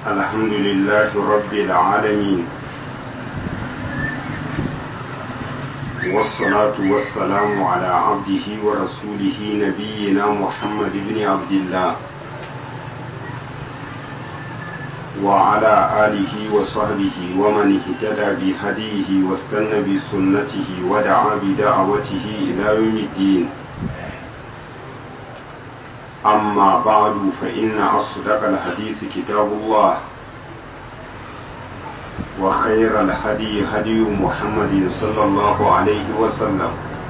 الحمد لله رب العالمين والصلاة والسلام على عبده ورسوله نبينا محمد بن عبد الله وعلى آله وصحبه ومن اهتدى بهديه واستنى بسنته ودعا بدعوته إلى يوم الدين أما بعد فإن أصدق الحديث كتاب الله وخير الهدي هدي محمد صلى الله عليه وسلم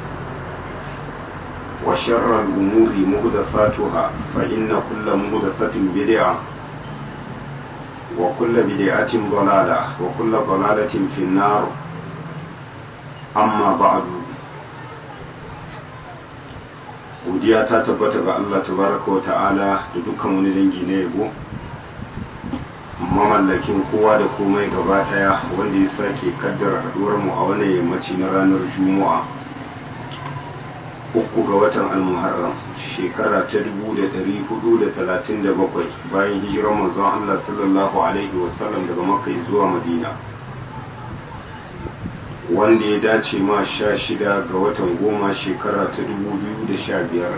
وشر الأمور مهدثاتها فإن كل مهدثة بدعة وكل بدعة ضلالة وكل ضلالة في النار أما بعد godiya ta tabbata ga Allah tabaraka wa ta'ala da dukkan wani dangi na yabo mamallakin kowa da komai gaba daya wanda ya sake kaddara haduwar mu a wannan yammaci na ranar juma'a uku ga watan almuharram shekara ta 1437 bayan hijirar manzon Allah sallallahu alaihi wasallam daga makka zuwa madina wanda ya dace ma sha shida ga watan goma shekara ta dubu biyu da sha biyar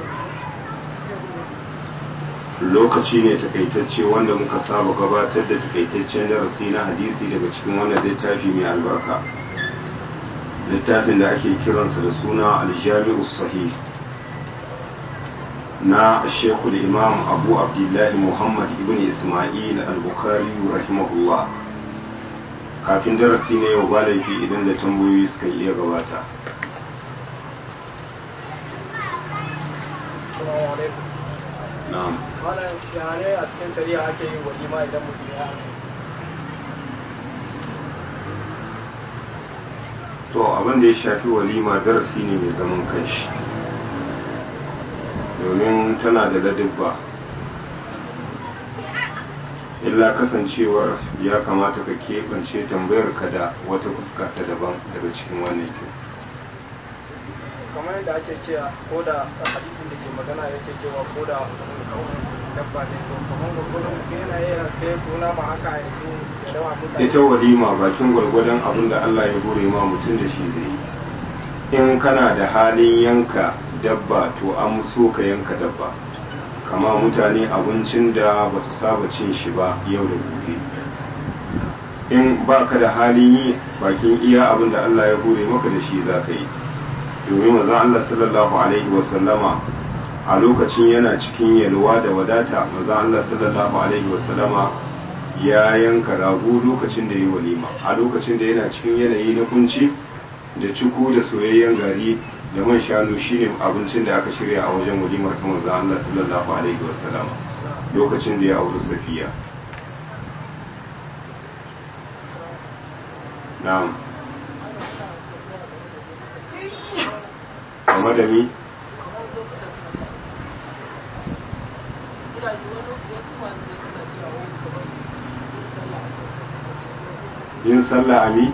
lokaci ne takaitacce wanda muka saba gabatar da takaitaccen darasi na hadisi daga cikin wannan littafi mai albarka littafin da ake kiransa da suna aljami'u sahih na shekul imam abu abdullahi muhammad ibn ismail al-bukhari rahimahullah kafin darasi ne yau ba laifi idan da tambayoyi suka iya gabata na'am wannan shahane a cikin tarihi ake yin walima idan mutum ya to abin da ya shafi walima darasi ne mai zaman kanshi domin tana da ladabba illa kasancewar ya kamata ka keɓance tambayar ka da wata fuska ta daban daga cikin wannan ke kamar yadda ake cewa ko da hadisin da ke magana yake cewa ko da dabba ne to kamar gwargwadon mutum yana iya sai kuna ma haka yanzu ya dawa mutane ita walima bakin gwargwadon abin da Allah ya gore ma mutum da shi zai yi in kana da halin yanka dabba to an so ka yanka dabba kama mutane abincin da ba su saba cin shi ba yau da gobe in ba ka da halin yi bakin iya abin da Allah ya hure maka da shi za ka yi domin maza Allah sallallahu alaihi wasallama a lokacin yana cikin yalwa da wadata maza Allah sallallahu alaihi wasallama ya yanka rago lokacin da ya yi walima a lokacin da yana cikin yanayi na kunci da ciku da soyayyen gari da man shanu shine abincin da aka shirya a wajen walimar ta manzo Allah sallallahu alaihi wasallam lokacin da ya auri Safiya na'am kamar da mi yin sallah ami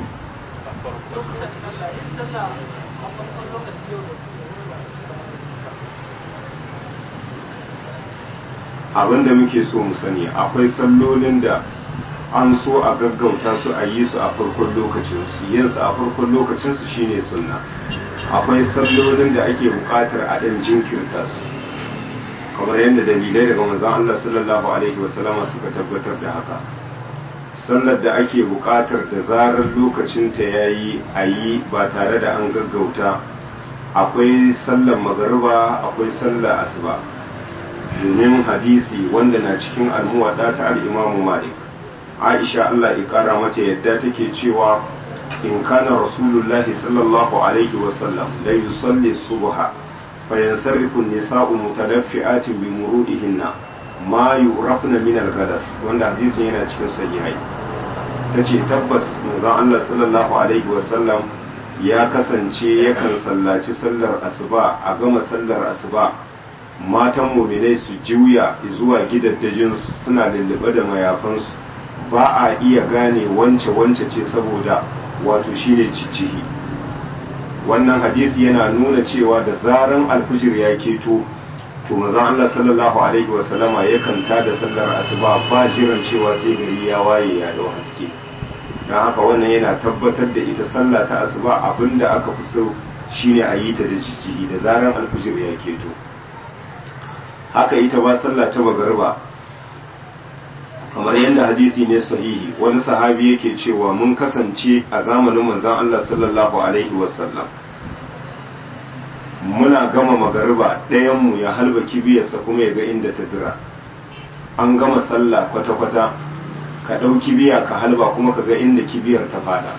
abin da muke so mu sani akwai sallolin da an so a gaggauta su a yi su a farkon lokacinsu yin su a farkon lokacinsu shine sunna akwai sallolin da ake buƙatar a ɗan jinkirta su kamar yadda dalilai daga manzon Allah sallallahu alaihi wasallama suka tabbatar da haka sallar da ake buƙatar da zarar lokacinta ya yi a yi ba tare da an gaggauta akwai sallar magariba akwai sallar asuba domin hadisi wanda na cikin almuwaɗa ta al'imamu malik aisha allah ya ƙara mata yadda take cewa in kana rasulullahi sallallahu alaihi wasallam la yusalli subha fa yansarrifu nisa'u mutalaffi'atin bi murudihinna ma yurafna min al-ghadas wanda hadisin yana cikin sahihai tace tabbas manzon Allah sallallahu alaihi wasallam ya kasance yakan sallaci sallar asuba a gama sallar asuba matan muminai su juya zuwa gidaddajinsu suna lullube da mayafansu ba a iya gane wance wance ce saboda wato shine jijjihi wannan hadisi yana nuna cewa da zaran alfijir ya keto to manzon Allah sallallahu alaihi wasallama yakan tada sallar asuba ba jiran cewa sai gari ya waye ya dau haske don haka wannan yana tabbatar da ita sallah ta asuba abinda aka fi so shine a yi ta da jijjihi da zaran alfijir ya keto haka ita ba sallah ta magariba kamar yadda hadisi ne sahihi wani sahabi yake cewa mun kasance a zamanin manzon Allah sallallahu alaihi wasallam muna gama magariba ɗayanmu ya halba kibiyarsa kuma ya ga inda ta dira an gama sallah kwata-kwata ka ɗau kibiya ka halba kuma ka ga inda kibiyar ta fada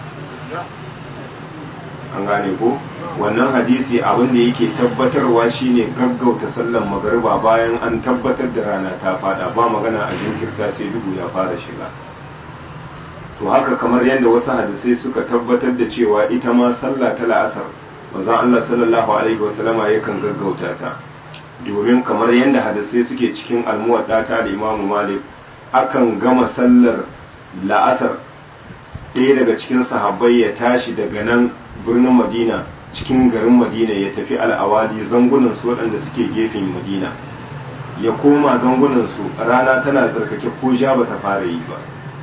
an gane ko wannan hadisi abin da yake tabbatarwa shine gaggauta sallan magariba bayan an tabbatar da rana ta fada ba magana a jinkirta sai duhu ya fara shiga to haka kamar yadda wasu hadisai suka tabbatar da cewa ita ma sallah ta la'asar manzon Allah sallallahu alaihi wasallama yakan gaggauta ta domin kamar yadda hadisai suke cikin almuwadda ta da Imam Malik akan gama sallar la'asar ɗaya daga cikin sahabbai ya tashi daga nan birnin Madina cikin garin Madina ya tafi al'awali zangunan su waɗanda suke gefen Madina ya koma zangunan su rana tana tsarkake ko ja bata fara yi ba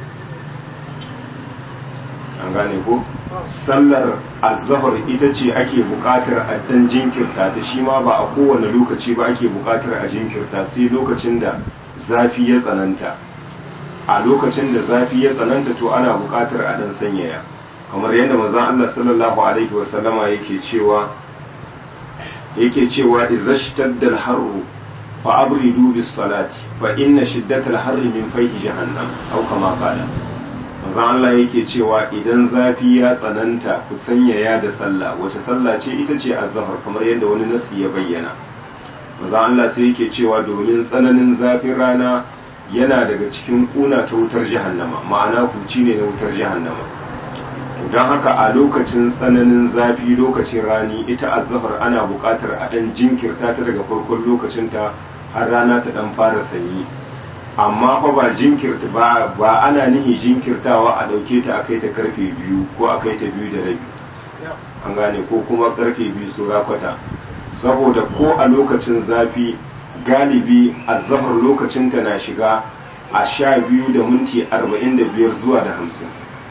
an gane ko sallar azahar ita ce ake buƙatar a dan jinkirta ta shi ma ba a kowane lokaci ba ake buƙatar a jinkirta sai lokacin da zafi ya tsananta a lokacin da zafi ya tsananta to ana buƙatar a dan sanyaya kamar yadda manzon Allah sallallahu alaihi wasallama yake cewa yake cewa izashtadda al-harru fa abridu bis salati fa inna shiddatal harri min fayhi jahannam aw kama qala manzon Allah yake cewa idan zafi ya tsananta ku sanyaya da sallah wace sallah ce ita ce azhar kamar yadda wani nasi ya bayyana manzon Allah sai yake cewa domin tsananin zafin rana yana daga cikin kuna ta wutar jahannama ma'ana huci ne na wutar jahannama to don haka a lokacin tsananin zafi lokacin rani ita azhar ana buƙatar a dan jinkirta ta daga farkon lokacin ta har rana ta dan fara sanyi amma fa ba jinkirta ba ba ana nihi jinkirtawa a dauke ta akai ta karfe biyu ko akai ta biyu da rabi an gane ko kuma karfe biyu sura kwata saboda ko a lokacin zafi galibi azhar lokacin ta na shiga a sha biyu da minti arba'in da biyar zuwa da hamsin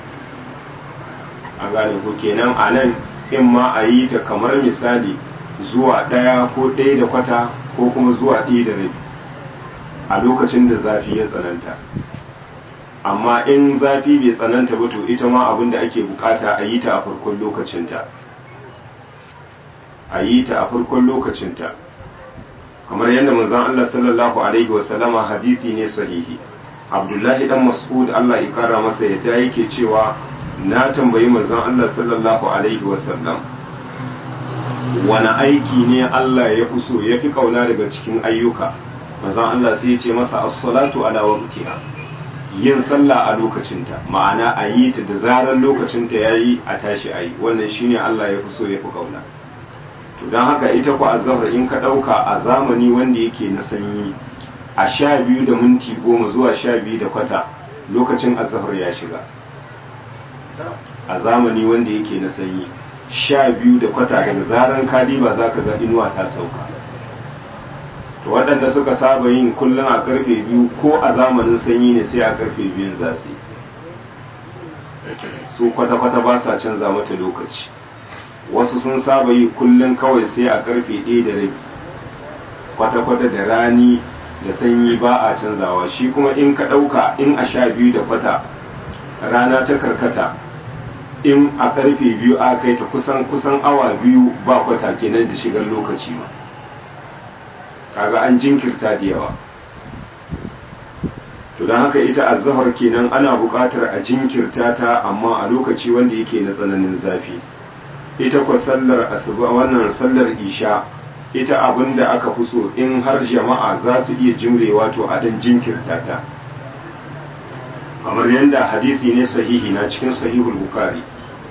an gane ko kenan a nan in ma a yi ta kamar misali zuwa ɗaya ko ɗaya da kwata ko kuma zuwa ɗaya da rabi a lokacin da zafi ya tsananta amma in zafi bai tsananta ba to ita ma abin da ake bukata a yi ta a farkon lokacinta a yi ta a farkon lokacinta kamar yadda manzon Allah sallallahu alaihi wasallama hadisi ne sahihi Abdullahi dan Mas'ud Allah ya kara masa yadda yake cewa na tambayi manzon Allah sallallahu alaihi wasallam wani aiki ne Allah ya fi so ya fi kauna daga cikin ayyuka manzon Allah sai ya ce masa as-salatu ala waqtiha yin sallah a lokacinta ma'ana a yi ta da zarar lokacinta yayi a tashi a yi wannan shine Allah ya fi so ya fi kauna to don haka ita ku azhar in ka dauka a zamani wanda yake na sanyi a sha biyu da minti goma zuwa sha biyu da kwata lokacin azhar ya shiga a zamani wanda yake na sanyi sha biyu da kwata daga zaran kadiba za ka ga inuwa ta sauka to waɗanda suka saba yin kullum a karfe biyu ko a zamanin sanyi ne sai a karfe biyun za su su kwata-kwata ba sa canza mata lokaci wasu sun saba yi kullum kawai sai a karfe ɗaya da rabi kwata-kwata da rani da sanyi ba a canzawa shi kuma in ka ɗauka in a sha biyu da kwata rana ta karkata in a karfe biyu a kai ta kusan kusan awa biyu ba kwata kenan da shigar lokaci ma kaga an jinkirta da yawa to don haka ita azhar kenan ana buƙatar a jinkirta ta amma a lokaci wanda yake na tsananin zafi ita kwa sallar asuba wannan sallar isha ita abin da aka fi so in har jama'a za su iya jimrewa to a dan jinkirta ta kamar yadda hadisi ne sahihi na cikin sahihul bukari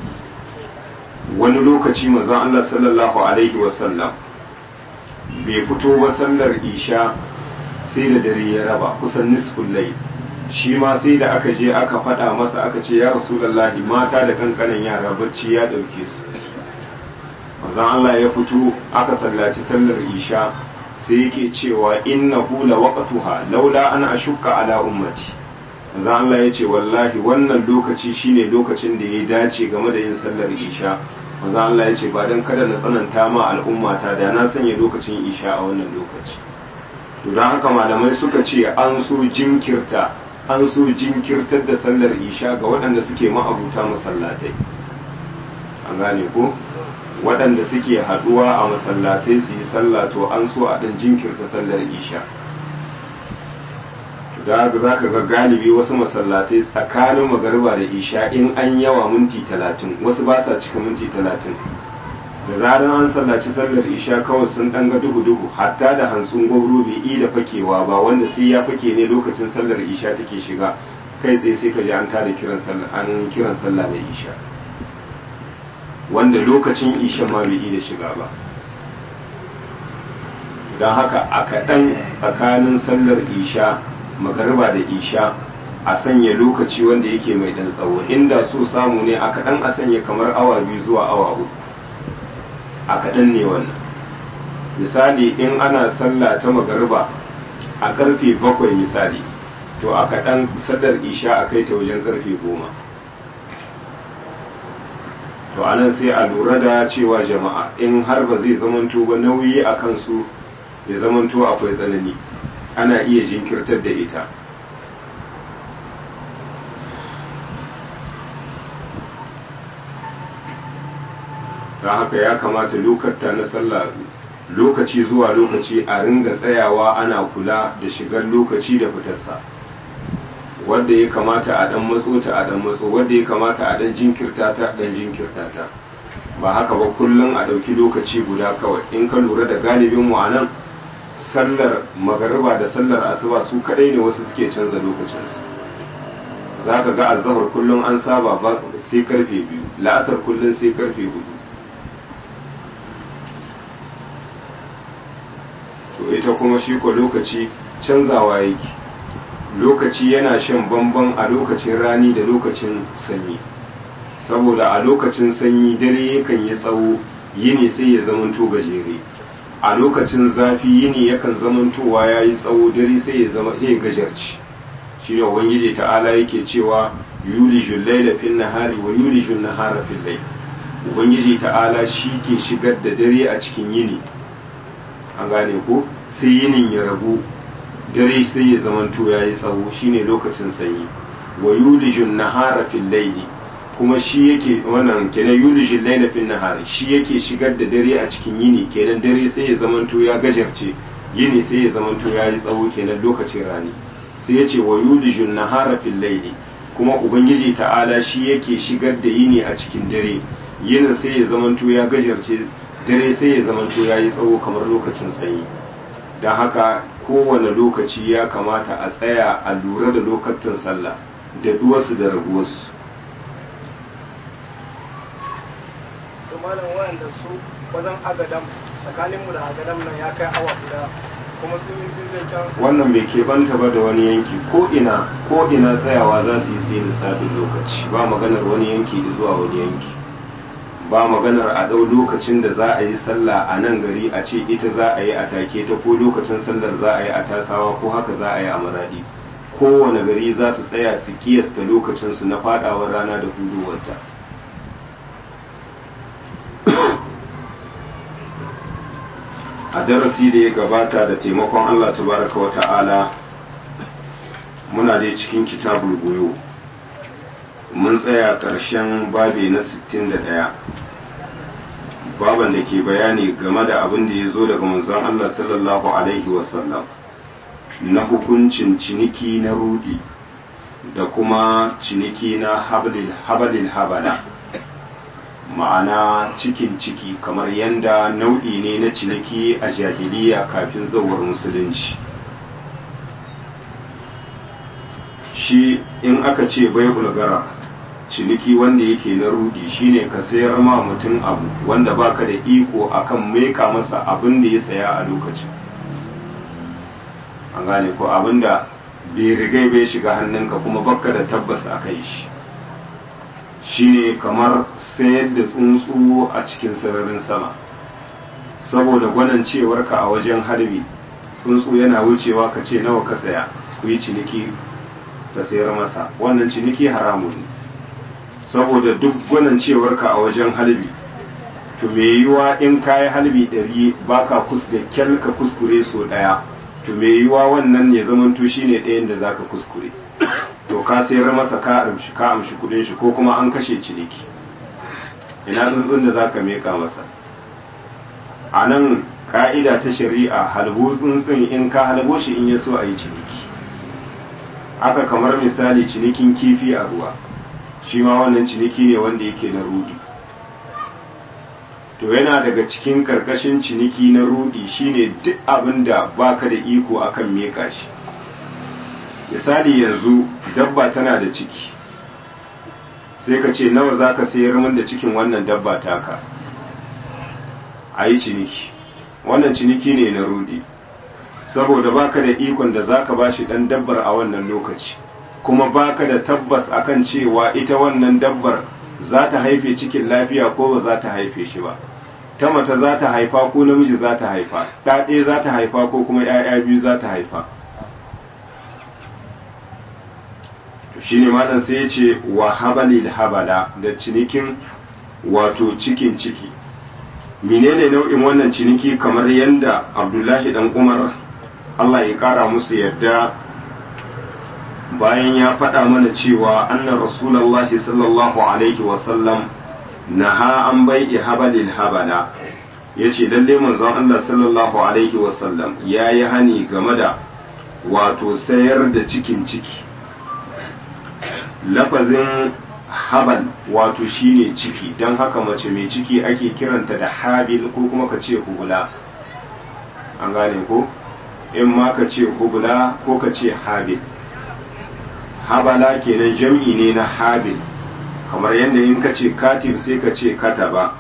wani lokaci manzon Allah sallallahu alaihi wasallam bai fito ba sallar isha sai da dare ya raba kusan nisful layl shi ma sai da aka je aka faɗa masa aka ce ya rasulullahi mata da kankanan yara bacci ya ɗauke su manzon Allah ya fito aka sallaci sallar isha sai yake cewa innahu la waqtuha laula ana ashukka ala ummati manzo Allah ya ce wallahi wannan lokaci shine lokacin da ya dace game da yin sallar isha manzo Allah ya ce ba dan kada na tsananta ma al'ummata da na sanya lokacin isha a wannan lokaci to dan haka malamai suka ce an so jinkirta an so jinkirtar da sallar isha ga waɗanda suke ma'abuta masallatai an gane ko waɗanda suke haɗuwa a masallatai su yi sallah to an so a ɗan jinkirta sallar isha da za ka ga galibi wasu masallatai tsakanin magariba da isha in an yawa minti talatin wasu ba sa cika minti talatin da zarar an sallaci sallar isha kawai sun ɗan ga duhu-duhu hatta da hantsun gwamro bai yi da fakewa ba wanda sai ya fake ne lokacin sallar isha take shiga kai tsaye sai ka ji an tada kiran sallah an kiran sallah da isha wanda lokacin isha ma bai yi da shiga ba don haka a kaɗan tsakanin sallar isha magariba da isha a sanya lokaci wanda yake mai ɗan tsawo inda so samu ne a kaɗan a sanya kamar awa biyu zuwa awa uku a kaɗan ne wannan misali in ana sallah ta magariba a ƙarfe bakwai misali to a kaɗan sallar isha a kai ta wajen ƙarfe goma to anan sai a lura da cewa jama'a in har ba zai zamanto ba nauyi a kansu ya zamanto akwai tsanani ana iya jinkirtar da ita don haka ya kamata lokata na sallah lokaci zuwa lokaci a ringa tsayawa ana kula da shigar lokaci da fitarsa wadda ya kamata a dan matso ta a dan matso wadda ya kamata a dan jinkirta ta dan jinkirta ta ba haka ba kullum a ɗauki lokaci guda kawai in ka lura da galibin mu anan sallar magariba da sallar asuba su kadai ne wasu suke canza lokacinsu za ka ga azahar kullum an saba ba sai karfe biyu la'asar kullum sai karfe hudu to ita kuma shi ko lokaci canzawa yake lokaci yana shan bamban a lokacin rani da lokacin sanyi saboda a lokacin sanyi dare yakan yi tsawo yini sai ya zamanto gajere a lokacin zafi yini yakan zamantowa ya yi tsawo dare sai ya zama iya gajarci shi ne ubangiji ta'ala yake cewa yulijul laila fil nahari wa yulijul nahara fil layl ubangiji ta'ala shi ke shigar da dare a cikin yini an gane ko sai yinin ya rabu dare sai ya zamanto ya yi tsawo shine lokacin sanyi wa yulijul nahara fil layli kuma shi yake wannan kenan yulijul layla fil nahari shi yake shigar da dare a cikin yini kenan dare sai ya zamanto ya gajarce yini sai ya zamanto ya yi tsawo kenan lokacin rani sai ya ce wa yulijul nahara fil layli kuma ubangiji ta'ala shi yake shigar da yini a cikin dare yinin sai ya zamanto ya gajarce dare sai ya zamanto ya yi tsawo kamar lokacin sanyi don haka kowane lokaci ya kamata a tsaya a lura da lokacin sallah da duwarsu da raguwarsu to malam wayanda su wajen agadam tsakaninmu da agadam nan ya kai awa guda kuma sun yi sun zai can wannan bai keɓanta ba da wani yanki ko ina ko ina tsayawa za su yi sai lissafin lokaci ba maganar wani yanki zuwa wani yanki ba maganar a ɗau lokacin da za a yi sallah a nan gari a ce ita za a yi a take ta ko lokacin sallar za a yi a tasawa ko haka za a yi a maradi kowane gari za su tsaya su kiyasta lokacinsu na fadawar rana da huduwarta a darasi da ya gabata da taimakon allah tabaraka wa ta'ala muna dai cikin kitabul goyo mun tsaya ƙarshen babi na 61 baban da ke bayani game da abin da ya zo daga manzon Allah sallallahu alaihi wasallam na hukuncin ciniki na rudi da kuma ciniki na habalil habala ma'ana cikin ciki kamar yanda nau'i ne na ciniki a jahiliya kafin zawar musulunci shi in aka ce bai bulgara ciniki wanda yake na rudi shine ka sayar ma mutum abu wanda baka da iko akan maika masa abin da ya saya a lokacin an gane ko abin da bai rigai bai shiga hannunka kuma baka da tabbas a kai shi shine kamar sayar da tsuntsu a cikin sararin sama saboda gwanancewarka a wajen harbi tsuntsu yana wucewa ka ce nawa ka saya ku yi ciniki ka sayar masa wannan ciniki haramun ne saboda duk gwanancewarka a wajen halbi to me yiwa in kayi halbi ɗari baka kus da kyal ka kuskure so ɗaya to me yiwa wannan ya zamanto shine ɗayan da zaka kuskure to ka sayar masa ka amshi ka amshi kudin shi ko kuma an kashe ciniki ina tsuntsun da zaka meka masa a nan ka'ida ta shari'a halbo tsuntsun in ka halbo shi in ya so a yi ciniki haka kamar misali cinikin kifi a ruwa shi ma wannan ciniki ne wanda yake na rudi to yana daga cikin karkashin ciniki na rudi shine duk abin da baka da iko akan meka shi misali yanzu dabba tana da ciki sai ka ce nawa za ka sayar min da cikin wannan dabba taka a yi ciniki wannan ciniki ne na rudi saboda baka da ikon da zaka bashi dan dabbar a wannan lokaci kuma baka da tabbas akan cewa ita wannan dabbar za ta haife cikin lafiya ko ba za ta haife shi ba ta mata za ta haifa ko namiji za ta haifa ɗaɗe za ta haifa ko kuma ‘ya'ya biyu za ta haifa shi ne malam sai ya ce wa habalil habala da cinikin wato cikin ciki menene nau'in wannan ciniki kamar yadda abdullahi dan umar allah ya kara musu yadda bayan ya faɗa mana cewa annan rasulallahi sallallahu alaihi wasallam naha an bai habalil habala ya ce lalle manzon allah sallallahu alaihi wasallam ya yi hani game da wato sayar da cikin ciki lafazin habal wato shine ciki don haka mace mai ciki ake kiranta da habil ko kuma ka ce hubula an gane ko in ma ka ce hubula ko ka ce habil habala kenan jam'i ne na habil kamar yadda in ka ce katib sai ka ce kataba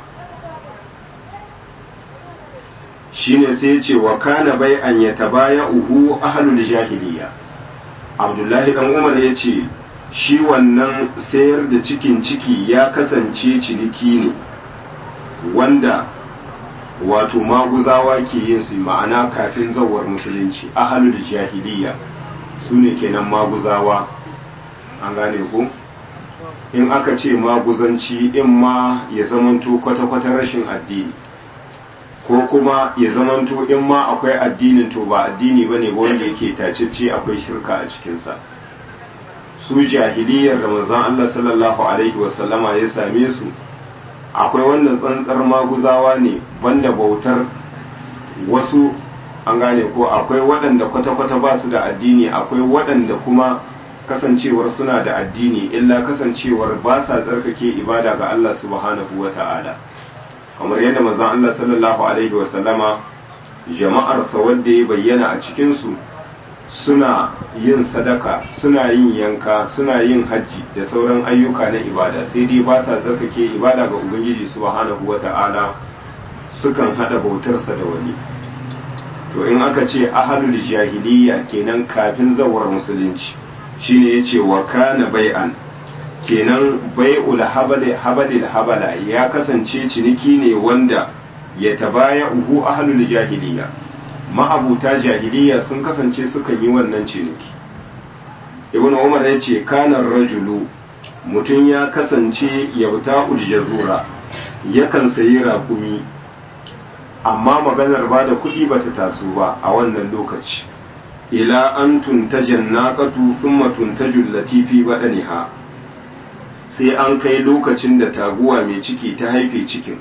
shine sai ce wa kana bai an ya tabaya uhu ahlul jahiliya abdullahi dan umar ya ce shi wannan sayar da cikin ciki ya kasance ciniki ne wanda wato maguzawa ke yin su ma'ana kafin zawar musulunci ahalul jahiliya su ne kenan maguzawa an gane ku in aka ce maguzanci in ma ya zamanto kwata-kwata rashin addini ko kuma ya zamanto in ma akwai addinin to ba addini ba ne wanda yake tacece akwai shirka a cikinsa su jahiliyar da manzon Allah sallallahu alaihi wasallama ya same su akwai wannan tsantsar maguzawa ne banda bautar wasu an gane ko akwai waɗanda kwata-kwata ba su da addini akwai waɗanda kuma kasancewar suna da addini illa kasancewar ba sa tsarkake ibada ga Allah subhanahu wa ta'ala kamar yadda manzon Allah sallallahu alaihi wasallama jama'arsa wadda ya bayyana a cikinsu suna yin sadaka suna yin yanka suna yin hajji da sauran ayyuka na ibada sai dai ba sa tsarkake ibada ga ubangiji subhanahu wata'ala sukan hada bautarsa da wani to in aka ce ahalul jahiliya kenan kafin zawar musulunci shine yace wa kana bai'an kenan bai'ul habali habalil habala ya kasance ciniki ne wanda ya tabaya uhu ahalul jahiliya ma'abuta jahiliya sun kasance sukan yi wannan ciniki ibn umar ya ce kanar rajulu mutum ya kasance yauta uljazura yakan sayi raƙumi amma maganar ba da kuɗi ba ta taso ba a wannan lokaci ila an tuntajen naƙatu thumma tuntajul latifi baɗaniha sai an kai lokacin da taguwa mai ciki ta haife cikin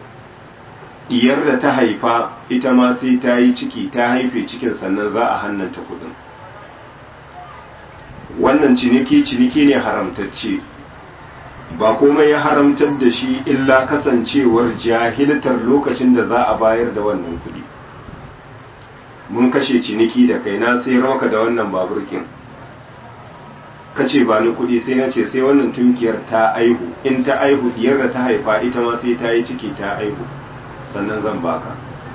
diyar da ta haifa ita ma sai ta yi ciki ta haife cikin sannan za a hannanta kudin wannan ciniki ciniki ne haramtacce ba komai ya haramtar da shi illa kasancewar jahiltar lokacin da za a bayar da wannan kudi mun kashe ciniki da kai na sai maka da wannan baburkin kace ba ni kudi sai na ce sai wannan tunkiyar ta aihu in ta aihu diyar da ta haifa ita ma sai ta yi ciki ta aihu sannan zan baka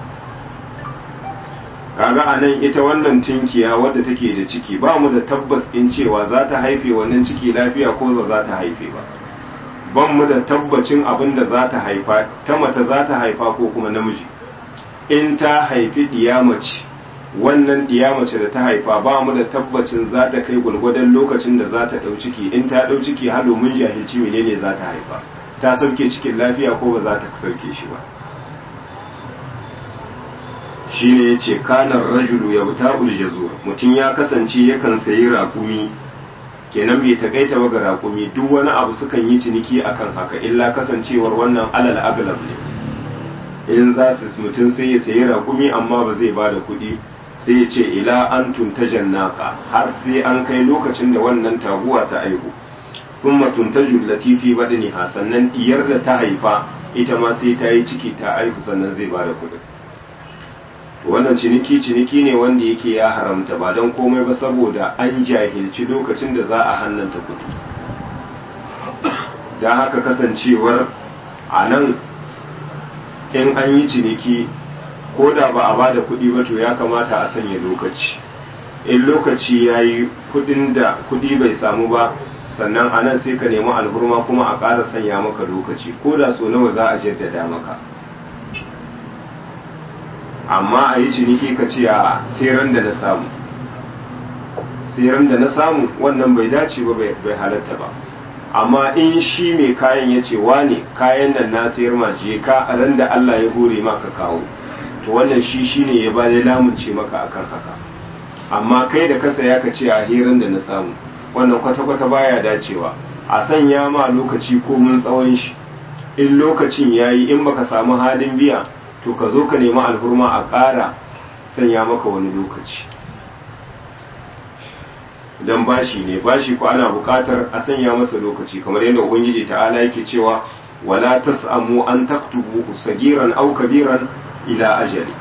kaga a nan ita wannan tinkiya wadda take da ciki ba mu da tabbas in cewa za ta haife wannan ciki lafiya ko ba za ta haife ba ban mu da tabbacin abin da za ta haifa ta mata za ta haifa ko kuma namiji in ta haifi mace wannan mace da ta haifa ba mu da tabbacin za ta kai gwargwadon lokacin da za ta ɗau ciki in ta ɗau ciki har domin jahilci menene za ta haifa ta sauke cikin lafiya ko ba za ta sauke shi ba shi ne ya ce kanar rajulu ya buta uljazur mutum ya kasance yakan sayi raƙumi kenan bai takaita ba ga raƙumi duk wani abu sukan yi ciniki akan haka illa kasancewar wannan alal aglab ne in za su mutum sai ya sayi raƙumi amma ba zai ba da kuɗi sai ya ce ila an tuntajan naka har sai an kai lokacin da wannan taguwa ta aihu kuma tuntaju latifi badani ha sannan diyar da ta haifa ita ma sai ta yi ciki ta aihu sannan zai ba da kuɗi wannan ciniki ciniki ne wanda yake ya haramta ba don komai ba saboda an jahilci lokacin da za a hannanta kuɗi don haka kasancewar a nan in an yi ciniki ko da ba a bada kuɗi ba to ya kamata a sanya lokaci in lokaci ya yi kuɗin da kuɗi bai samu ba sannan a nan sai ka nemi alhurma kuma a ƙara sanya maka lokaci ko da so nawa za a jaddada maka amma a yi ciniki ka ce a tseren da na samu tseren da na samu wannan bai dace ba bai halatta ba amma in shi mai kayan ya ce wane kayan nan na sayar ma je ka a ran da Allah ya hore maka kawo to wannan shi shine ya ba da lamunce maka akan haka amma kai da kasa ya ka ce a hirin da na samu wannan kwata-kwata baya dacewa a sanya ma lokaci ko mun tsawon shi in lokacin yayi in baka samu halin biya to ka zo ka nemi alhurma a ƙara sanya maka wani lokaci idan bashi ne bashi ko ana buƙatar a sanya masa lokaci kamar yadda ubangiji ta'ala yake cewa wala tas'amu an taktubu sagiran aw kabiran ila ajali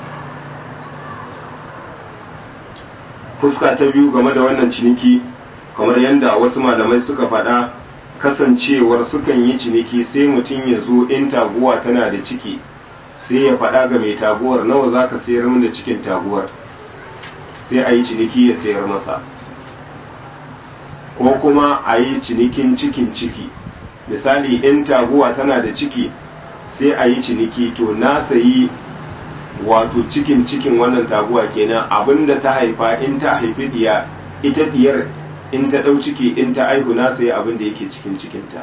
fuska ta biyu game da wannan ciniki kamar yadda wasu malamai suka faɗa kasancewar sukan yi ciniki sai mutum ya zo in taguwa tana da ciki sai ya faɗa ga mai taguwar nawa za ka sayar min da cikin taguwar sai a yi ciniki ya sayar masa ko kuma a yi cinikin cikin ciki misali in taguwa tana da ciki sai a yi ciniki to na sayi wato cikin cikin wannan taguwa kenan abinda ta haifa in ta haifi diya ita diyar in ta ɗau ciki in ta aihu na sayi abinda yake cikin cikinta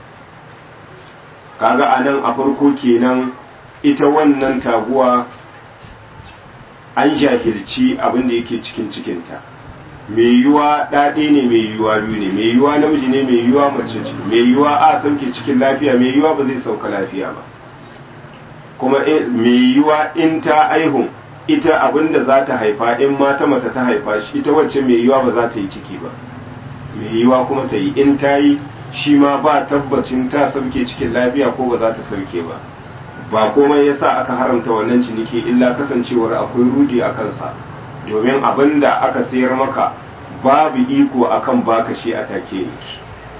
kaga a nan a farko kenan ita wannan taguwa an jahilci abinda yake cikin cikinta mai yiwuwa ɗaɗe ne mai yiwuwa biyu ne mai yiwuwa namiji ne mai yiwuwa mace ce mai yiwuwa a sauke cikin lafiya mai yiwuwa ba zai sauka lafiya ba kuma mai yiwuwa in ta aihu ita abinda za ta haifa in mata mata ta haifa shi ita wacce mai yiwuwa ba za ta yi ciki ba mai yiwuwa kuma ta yi in ta yi shi ma ba tabbacin ta sauke cikin lafiya ko ba za ta sauke ba ba komai yasa aka haramta wannan ciniki illa kasancewar akwai rudi a kansa domin abin da aka sayar maka babu iko akan baka shi a take yake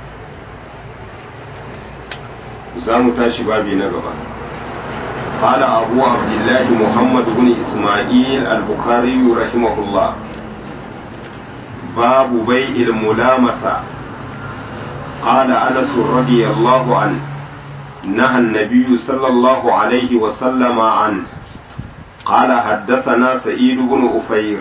za mu tashi babi na gaba قال أبو عبد الله محمد بن إسماعيل البخاري رحمه الله باب بيع الملامسة قال أنس رضي الله عنه نهى النبي صلى الله عليه وسلم عنه قال حدثنا سعيد بن أفير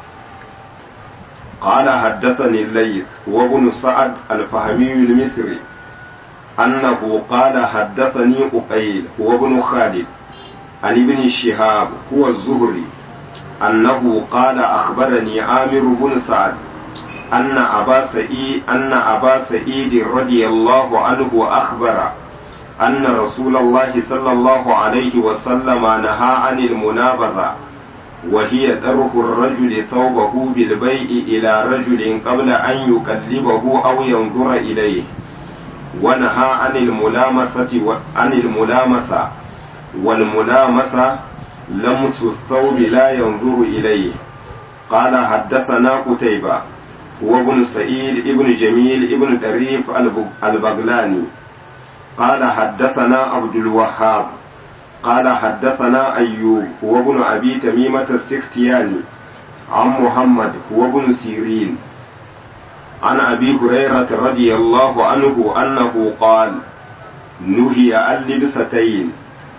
قال حدثني الليث وابن سعد الفهمي المصري أنه قال حدثني أقيل وابن خالد عن ابن شهاب هو الزهري أنه قال أخبرني عامر بن سعد أن أبا سعيد أن أبا سعيد رضي الله عنه أخبر أن رسول الله صلى الله عليه وسلم نهى عن المنابذة وهي درح الرجل ثوبه بالبيع إلى رجل قبل أن يكلبه أو ينظر إليه ونهى عن الملامسة و... عن الملامسة والملامسة لمس الثوب لا ينظر إليه قال حدثنا قتيبة وابن سعيد ابن جميل ابن دريف البغلاني قال حدثنا عبد الوهاب قال حدثنا أيوب هو ابن أبي تميمة السختياني عن محمد هو ابن سيرين عن أبي هريرة رضي الله عنه أنه قال نهي عن لبستين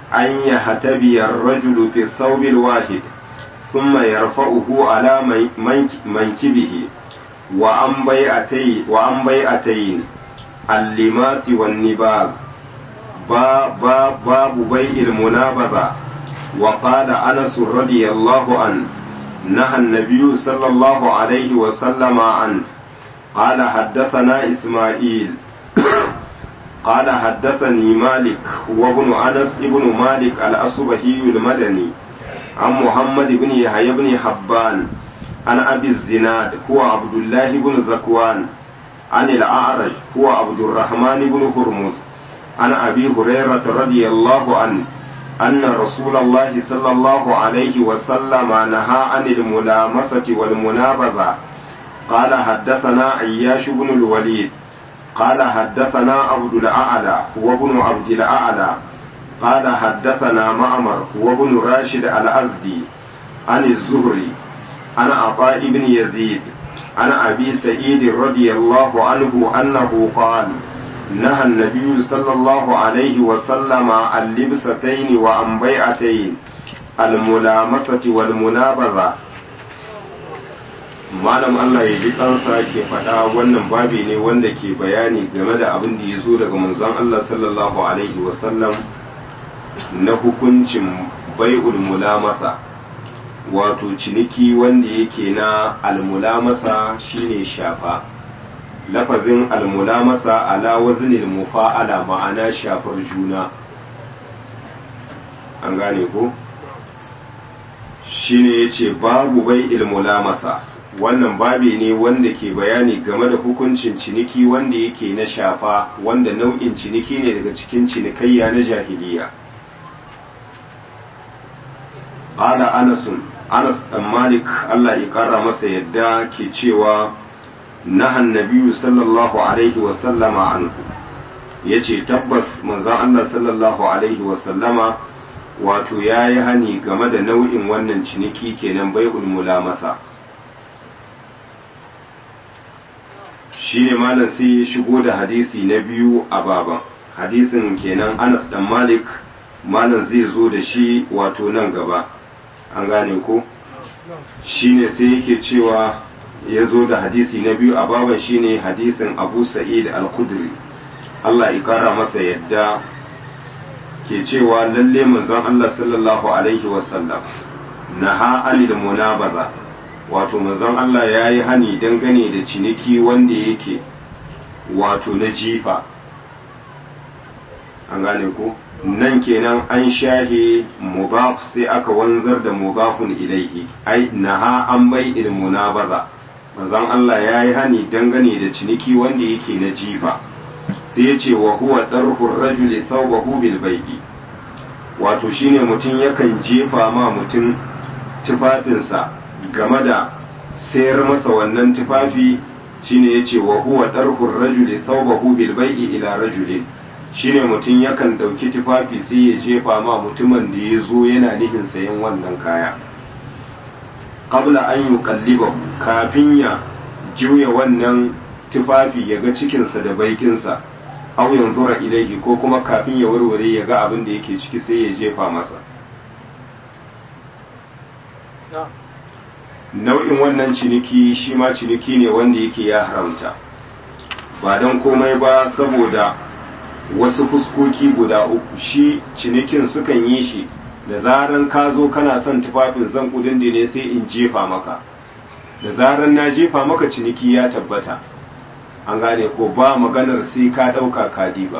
أن يهتبي الرجل في الثوب الواحد ثم يرفعه على منكبه وعن بيعتين وعن بيعتين اللماس والنباب باب باب بيع المنابذة وقال أنس رضي الله عنه نهى النبي صلى الله عليه وسلم عنه قال حدثنا إسماعيل قال حدثني مالك وابن أنس ابن مالك الأصبهي المدني عن محمد بن يحيى بن حبان عن أبي الزناد هو عبد الله بن ذكوان عن الأعرج هو عبد الرحمن بن هرمز عن أبي هريرة رضي الله عنه أن رسول الله صلى الله عليه وسلم نهى عن الملامسة والمنابذة قال حدثنا عياش بن الوليد قال حدثنا عبد الأعلى هو ابن عبد الأعلى قال حدثنا معمر هو ابن راشد الأزدي عن الزهري عن عطاء بن يزيد عن أبي سعيد رضي الله عنه أنه قال نهى النبي صلى الله عليه وسلم عن لبستين وعن بيعتين الملامسة والمنابذة malam Allah ya ji kansa ke faɗa wannan babi ne wanda ke bayani game da abin da ya zo daga manzon Allah sallallahu alaihi wasallam na hukuncin bai'ul mulamasa wato ciniki wanda yake na almulamasa shine shafa lafazin almulamasa ala waznil mufa'ala ma'ana shafar juna an gane ko shine yace babu bai'il mulamasa wannan babi ne wanda ke bayani game da hukuncin ciniki wanda yake na shafa wanda nau'in ciniki ne daga cikin cinikayya na jahiliya qala anasun anas dan malik Allah ya kara masa yadda ke cewa nahan nabiyyu sallallahu alaihi wa sallama anhu yace tabbas manzon Allah sallallahu alaihi wa sallama wato yayi hani game da nau'in wannan ciniki kenan bai'ul mulamasa shi ne malam sai ya shigo da hadisi na biyu a baban hadisin kenan anas dan malik malam zai zo da shi wato nan gaba an gane ko shi ne sai yake cewa ya zo da hadisi na biyu a baban shi ne hadisin abu sa'id al-kudri allah ya kara masa yadda ke cewa lalle manzon allah sallallahu alaihi wasallam naha anil munabaza wato manzon Allah ya yi hani dangane da ciniki wanda yake wato na jifa an gane ko nan kenan an shahe mubaf sai aka wanzar da mubafun ilaihi ai naha an bai ilmuna baza manzon Allah ya yi hani dangane da ciniki wanda yake na jifa sai ya ce wa huwa darhur rajuli thawbahu bil bai'i wato shine mutum yakan jefa ma mutum tufafinsa game da sayar masa wannan tufafi shine yace wa huwa darhur rajuli thawbahu bil bai'i ila rajulin shine mutum yakan dauki tufafi sai ya jefa ma mutumin da ya zo yana nihin sayan wannan kaya qabla an yuqallibahu kafin ya juya wannan tufafi ya ga cikinsa da baikinsa aw yanzura ilaihi ko kuma kafin ya warware ya ga abin da yake ciki sai ya jefa masa nau'in wannan ciniki shi ma ciniki ne wanda yake ya haramta ba don komai ba saboda wasu fuskoki guda uku shi cinikin sukan yi shi da zaran ka zo kana son tufafin zan kudin ne sai in jefa maka da zaran na jefa maka ciniki ya tabbata an gane ko ba maganar sai ka ɗauka kadi ba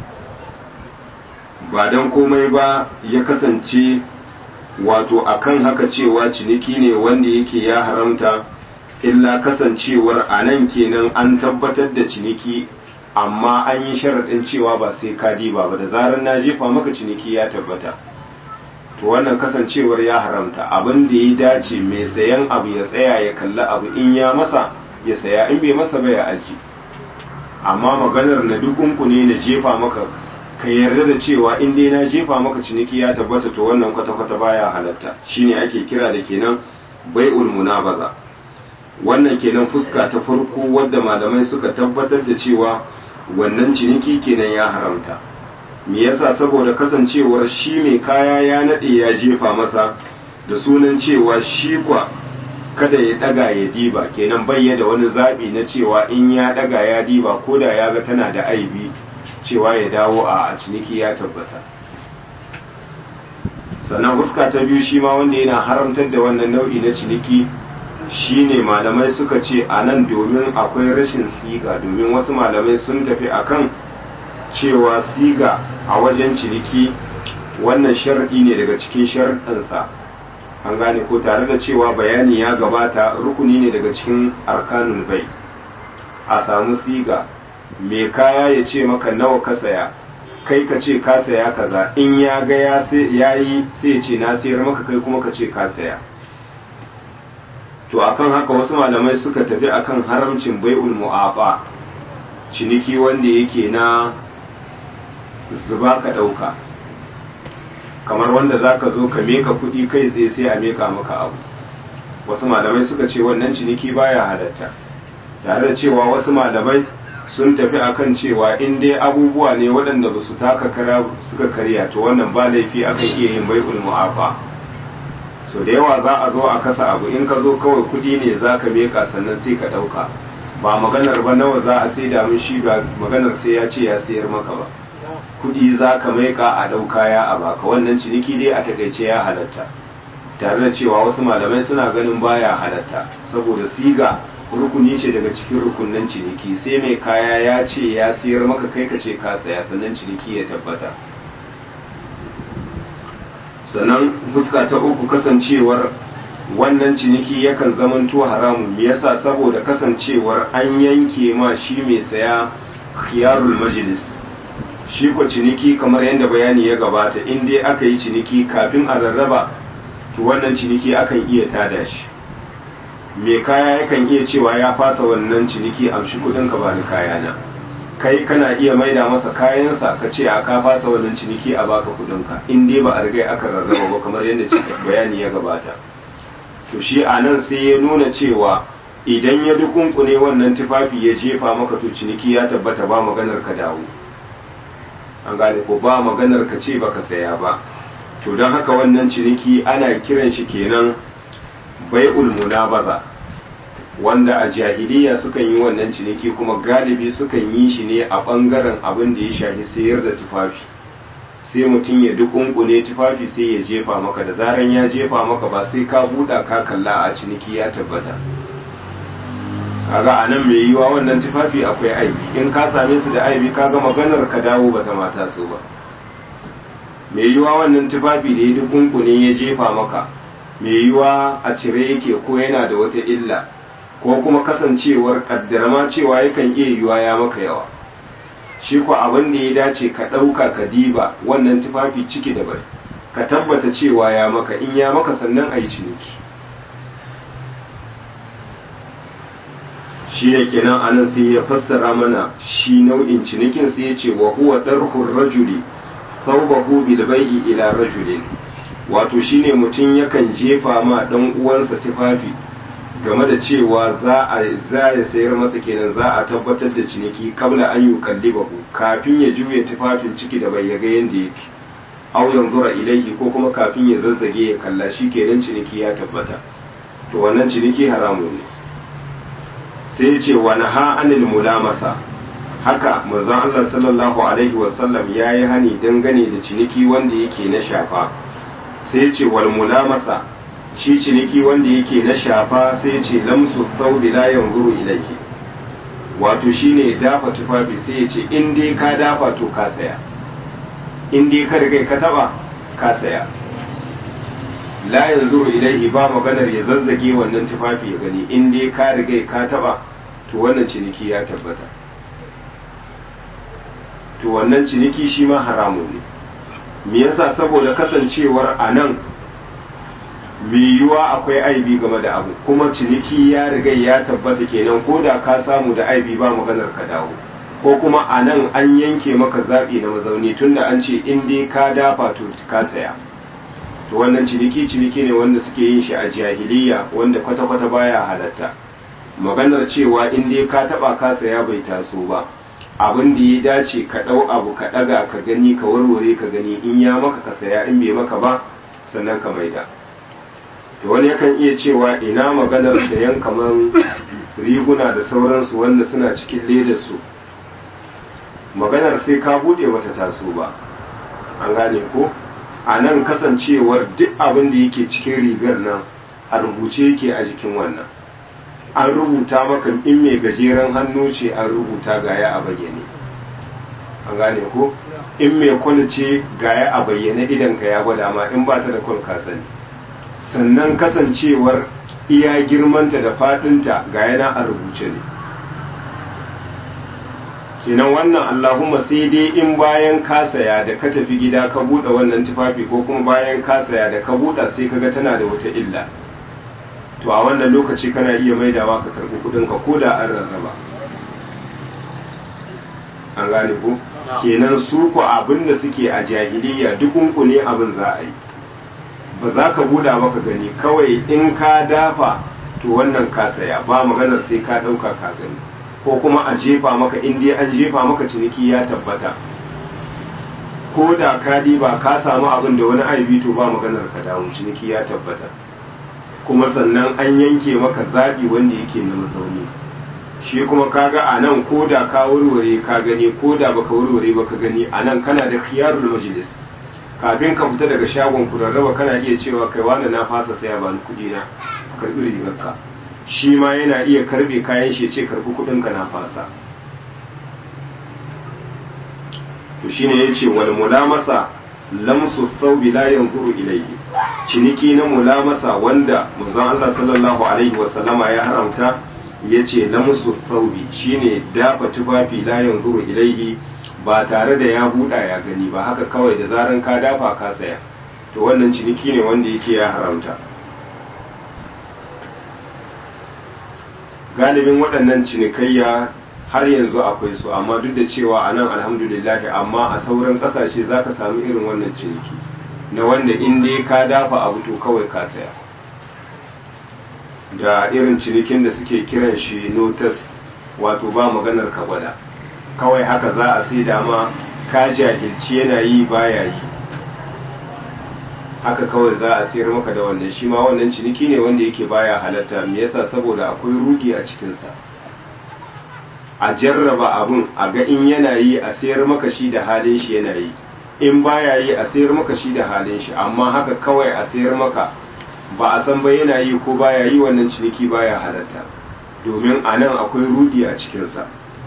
ba don komai ba ya kasance wato akan haka cewa ciniki ne wanda yake ya haramta illa kasancewar a nan kenan an tabbatar da ciniki amma an yi sharaɗin cewa ba sai ka diba ba da zarar na jefa maka ciniki ya tabbata to wannan kasancewar ya haramta abin da ya dace mai sayan abu ya tsaya ya kalli abu in ya masa ya saya in bai masa ba ya aji amma maganar na dukunku ne na jefa maka ka yarda da cewa in dai na jefa maka ciniki ya tabbata to wannan kwata-kwata baya halatta shine ake kira da kenan bai'ul munabaza wannan kenan fuska ta farko wadda malamai suka tabbatar da cewa wannan ciniki kenan ya haramta me yasa saboda kasancewar shi mai kaya ya nade ya jefa masa da sunan cewa shi kwa kada ya daga ya diba kenan bayya da wani zabi na cewa in ya daga ya diba ko da ya ga tana da aibi cewa ya dawo a ciniki ya tabbata sannan huska ta biyu shi ma wanda yana haramtar da wannan nau'i na ciniki shine malamai suka ce a nan domin akwai rashin siga domin wasu malamai sun tafi akan cewa siga a wajen ciniki wannan sharɗi ne daga cikin sharɗinsa an gane ko tare da cewa bayani ya gabata rukuni ne daga cikin arkanul bai a samu siga mai kaya ya ce maka nawa ka saya kai ka ce ka saya kaza in ya ga ya yi sai ya ce na sayar maka kai kuma ka ce ka saya to akan haka wasu malamai suka tafi akan haramcin bai'ul mu'aba ciniki wanda yake na zuba ka ɗauka kamar wanda za ka zo ka meka kuɗi kai tsaye sai a meka maka abu wasu malamai suka ce wannan ciniki baya halatta tare da cewa wasu malamai sun tafi akan cewa in dai abubuwa ne waɗanda ba su taka kara suka karya to wannan ba laifi akan iya yin bai'ul mu'afa so da yawa za a zo a kasa abu in ka zo kawai kuɗi ne za ka meka sannan sai ka ɗauka ba maganar ba nawa za a sai da mun shi ba maganar sai ya ce ya sayar maka ba kuɗi za ka maika a ɗauka ya a baka wannan ciniki dai a takaice ya halatta tare da cewa wasu malamai suna ganin baya halatta saboda siga rukuni ce daga cikin rukunan ciniki sai mai kaya ya ce ya siyar maka kai ka ce ka saya sannan ciniki ya tabbata sannan fuska ta uku kasancewar wannan ciniki yakan zamanto haramun me yasa saboda kasancewar an yanke ma shi mai saya khiyarul majlis shi ko ciniki kamar yadda bayani ya gabata in dai aka yi ciniki kafin a rarraba to wannan ciniki akan iya tada shi mai kaya yakan iya cewa ya fasa wannan ciniki amshi kudin ka bani kayana kai kana iya maida masa kayansa ka ce a ka fasa wannan ciniki a baka kudin ka in dai ba a riga aka rarraba ba kamar yadda bayani ya gabata to shi a nan sai ya nuna cewa idan ya dukunkune wannan tufafi ya jefa maka to ciniki ya tabbata ba maganar ka dawo an gane ko ba maganar ka ce baka saya ba to don haka wannan ciniki ana kiran shi kenan bai'ul munabaza wanda a jahiliya sukan yi wannan ciniki kuma galibi sukan yi shi ne a bangaren abin da ya shafi sayar da tufafi sai mutum ya dukunkune tufafi sai ya jefa maka da zaran ya jefa maka ba sai ka buɗa ka kalla a ciniki ya tabbata kaga a nan mai yiwa wannan tufafi akwai aibi in ka same su da aibi kaga maganar ka dawo bata mata so ba mai yiwa wannan tufafi da ya dukunkune ya jefa maka mai yiwa a cire yake ko yana da wata illa ko kuma kasancewar kaddarma cewa yakan iya yiwa ya maka yawa shi ko abin da ya dace ka ɗauka ka diba wannan tufafi ciki da bari ka tabbata cewa ya maka in ya maka sannan a yi ciniki shi ne kenan anan sai ya fassara mana shi nau'in cinikin sai ya ce wa huwa darhur rajuli thawbahu bil bai'i ila rajulin wato shine mutum yakan jefa ma dan uwansa tufafi game da cewa za a za ya sayar masa kenan za a tabbatar da ciniki kabla an yi kallibahu kafin ya juya tufafin ciki da bai yaga yanda yake aw yanzura ilaihi ko kuma kafin ya zazzage ya kalla shi kenan ciniki ya tabbata to wannan ciniki haramun ne sai ya ce wani ha anil mulamasa haka manzon Allah sallallahu alaihi wasallam ya yi hani dangane da ciniki wanda yake na shafa sai ya ce wal mulamasa shi ciniki wanda yake na shafa sai ya ce lamsu thawbi la yanzuru ilayhi wato shine dafa tufafi sai ya ce in dai ka dafa to ka saya in dai ka riga ka taba ka saya la yanzuru ilaihi ba maganar ya zazzage wannan tufafi ya gani in dai ka riga ka taba to wannan ciniki ya tabbata to wannan ciniki shi ma haramun ne me yasa saboda kasancewar a nan mai yiwuwa akwai aibi game da abu kuma ciniki ya riga ya tabbata kenan ko da ka samu da aibi ba maganar ka dawo ko kuma a nan an yanke maka zaɓi na mazauni tunda an ce in dai ka dafa to ka saya to wannan ciniki ciniki ne wanda suke yin shi a jahiliya wanda kwata-kwata baya halatta maganar cewa in dai ka taba ka saya bai taso ba abin da ya dace ka ɗau abu ka ɗaga ka gani ka warware ka gani in ya maka ka saya in bai maka ba sannan ka maida to wani yakan iya cewa ina maganar sayan kamar riguna da sauransu wanda suna cikin ledarsu maganar sai ka buɗe wata taso ba an gane ko a nan kasancewar duk abin da yake cikin rigar nan a rubuce yake a jikin wannan an rubuta maka in mai gajeren hannu ce an rubuta gaya a bayyane an gane ko in mai kwal ce gaya a bayyane idan ka ya gwada ma in ba ta da kwal ka sani sannan kasancewar iya girmanta da fadinta gaya na a rubuce ne kenan wannan allahumma sai dai in bayan ka saya da ka tafi gida ka buɗe wannan tufafi ko kuma bayan ka saya da ka buɗe sai kaga tana da wata illa to a wannan lokaci kana iya maidawa ka karbi kudin ka koda an rarraba an gane ko kenan su ko abin da suke a jahiliya dukunku ne abin za a yi ba za ka buda maka gani kawai in ka dafa to wannan ka saya ba maganar sai ka dauka ka gani ko kuma a jefa maka in dai an jefa maka ciniki ya tabbata ko da ka ba ka samu abin da wani aibi to ba maganar ka dawo ciniki ya tabbata kuma sannan an yanke maka zaɓi wanda yake na mazauni shi kuma kaga a nan ko da ka warware ka gani ko da baka warware baka gani a nan kana da khiyarul majlis kafin ka fita daga shagon ku rarraba kana iya cewa kai wani na fasa saya ba kuɗi na karɓi rigarka shi ma yana iya karɓe kayan shi ce karɓi kuɗin ka na fasa to shine yace wal mulamasa lamsu thawbi la yanzuru ilayhi ciniki na mulamasa wanda manzon Allah sallallahu alaihi wasallama ya haramta yace lamsu thawbi shine dafa tufafi la yanzuru ilayhi ba tare da ya buɗa ya gani ba haka kawai da zaran ka dafa ka saya to wannan ciniki ne wanda yake ya haramta galibin waɗannan cinikayya har yanzu akwai su amma duk da cewa a nan alhamdulillahi amma a sauran ƙasashe za ka samu irin wannan ciniki na wanda in dai ka dafa abu to kawai ka saya da irin cinikin da suke kiran shi notice wato ba maganar ka gwada kawai haka za a sai dama ka jahilci yana yi baya yi haka kawai za a sayar maka da wannan shi ma wannan ciniki ne wanda yake baya halatta me yasa saboda akwai rudi a cikinsa a jarraba abun a ga in yana yi a sayar maka shi da halin shi yana yi in baya yi a sayar maka shi da halin shi amma haka kawai a sayar maka ba a san ba yana yi ko baya yi wannan ciniki baya halatta domin a nan akwai rudi a cikinsa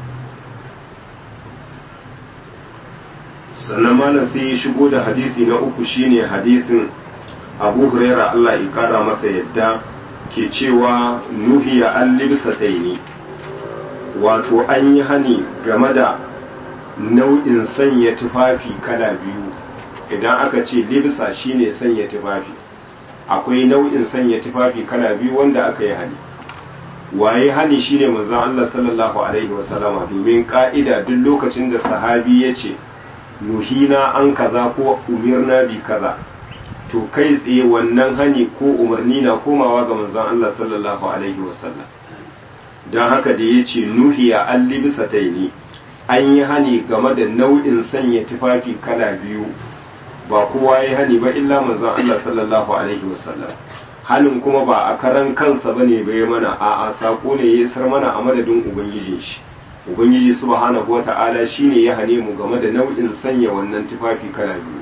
sannan malam sai ya shigo da hadisi na uku shine hadisin abu huraira Allah ya kara masa yadda ke cewa nuhiya an libsataini wato an yi hani game da nau'in sanya tufafi kala biyu idan aka ce libsa shine sanya tufafi akwai nau'in sanya tufafi kala biyu wanda aka yi hani waye hani shine manzon Allah sallallahu alaihi wasallama domin ka'ida duk lokacin da sahabi ya ce nuhina an kaza ko umirna bi kaza to kai tsaye wannan hani ko umarni na komawa ga manzon Allah sallallahu alaihi wasallam don haka da ya ce nuhiya an libisataini an yi hani game da nau'in sanya tufafi kala biyu ba kowa ya hani ba illa manzon Allah sallallahu alaihi wasallam hanin kuma ba a karan kansa bane bai mana a'a sako ne ya isar mana a madadin ubangijin shi ubangiji subhanahu wata'ala shine ya hane mu game da nau'in sanya wannan tufafi kala biyu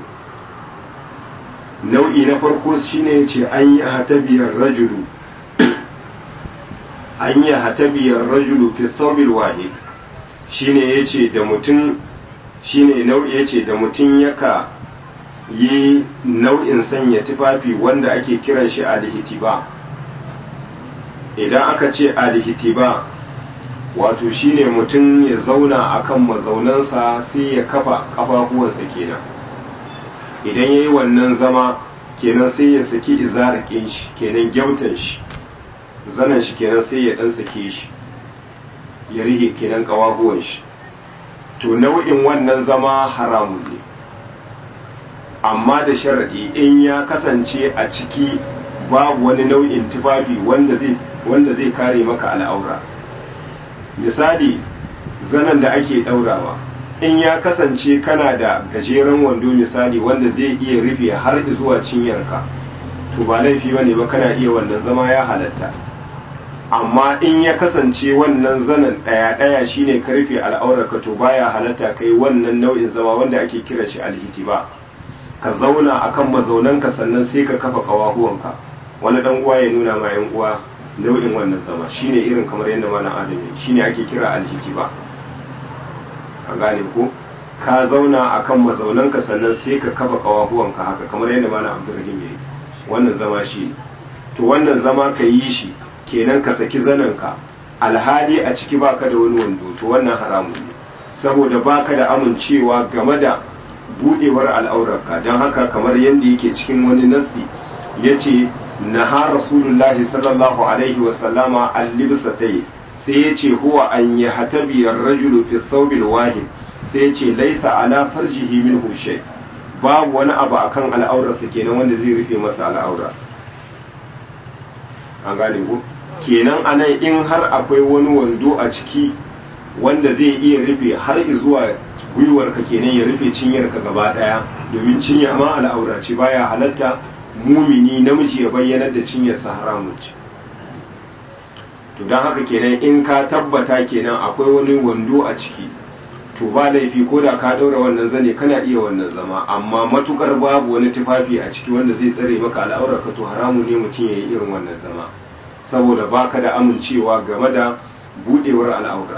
nau'i na farko shine yace an yi hatabiyar rajulu an yi hatabiyar rajulu fi thawbil wahid shine yace da mutum shine nau'i yace da mutum yaka yi nau'in sanya tufafi wanda ake kiran shi alhitiba idan aka ce alhitiba wato shine mutum ya zauna akan mazaunansa sai ya kafa kafafuwansa kenan idan ya yi wannan zama kenan sai ya saki izarakin shi kenan gyautan shi zanen shi kenan sai ya dan sake shi ya rike kenan kawabuwan shi to nau'in wannan zama haramun ne amma da sharadi in ya kasance a ciki babu wani nau'in tufafi wanda zai wanda zai kare maka al'aura misali zanen da ake ɗaurawa in ya kasance kana da gajeren wando misali wanda zai iya rufe har zuwa cinyarka to ba laifi bane ba kana iya wannan zama ya halatta amma in ya kasance wannan zanen ɗaya ɗaya shine ka rufe al'aurarka to baya halatta kai wannan nau'in zama wanda ake kira shi alhitiba ka zauna akan mazaunanka sannan sai ka kafa kawahuwanka wani dan uwa ya nuna ma yan uwa nau'in wannan zama shine irin kamar yadda malam adam shine ake kira alhitiba a gane ko ka zauna akan mazaunanka sannan sai ka kafa kawahuwanka haka kamar yadda malam abdurrahim ya yi wannan zama shi to wannan zama ka yi shi kenan ka saki zanenka alhali a ciki baka da wani wando to wannan haramun ne saboda baka da amincewa game da budewar al'aurarka don haka kamar yadda yake cikin wani nassi ya ce naha rasulullahi sallallahu alaihi wasallama al-libsatai sai ya ce huwa an yi hatabiyar rajulu fi thawbil wahid sai ya ce laisa ala farjihi minhu shay babu wani abu akan al'aurarsa kenan wanda zai rufe masa al'aura an gane ku kenan anan in har akwai wani wando a ciki wanda zai iya rufe har zuwa gwiwarka kenan ya rufe cinyarka gaba daya domin cinya ma al'aura ce baya halatta mumini namiji ya bayyanar da cinyarsa haramun ce to don haka kenan in ka tabbata kenan akwai wani wando a ciki to ba laifi ko da ka ɗaura wannan zane kana iya wannan zama amma matukar babu wani tufafi a ciki wanda zai tsare maka al'aurar ka to haramu ne mutum ya yi irin wannan zama saboda baka da amincewa game da budewar al'aura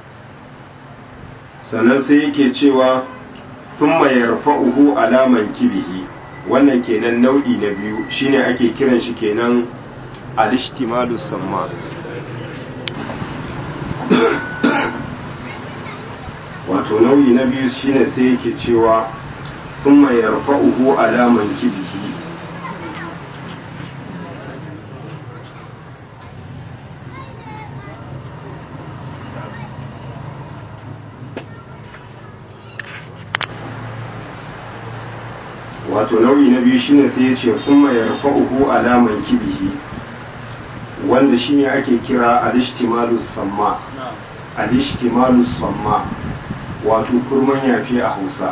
sannan sai yake cewa thumma yarfa'uhu alaman kibihi wannan kenan nau'i na biyu shine ake kiran shi kenan al-ishtimalus samma wato nau'i na biyu shine sai yake cewa thumma yarfa'uhu alaman kibihi wato nau'i na biyu shine sai ya ce kuma ya rufa uku alaman kibihi wanda shine ake kira alishtimalus samma alishtimalus samma wato kurman yafi a hausa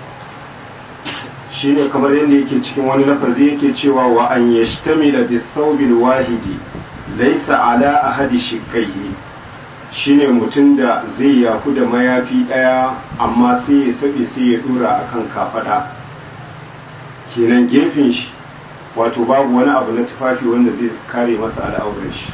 shine kamar yadda yake cikin wani lafazi yake cewa wa an yashtamila bisawbil wahidi laysa ala ahadi shiqqaihi shine mutum da zai yafu da mayafi daya amma sai ya sabe sai ya dora akan kafada kenan gefen shi wato babu wani abu na tufafi wanda zai kare masa al'aurar shi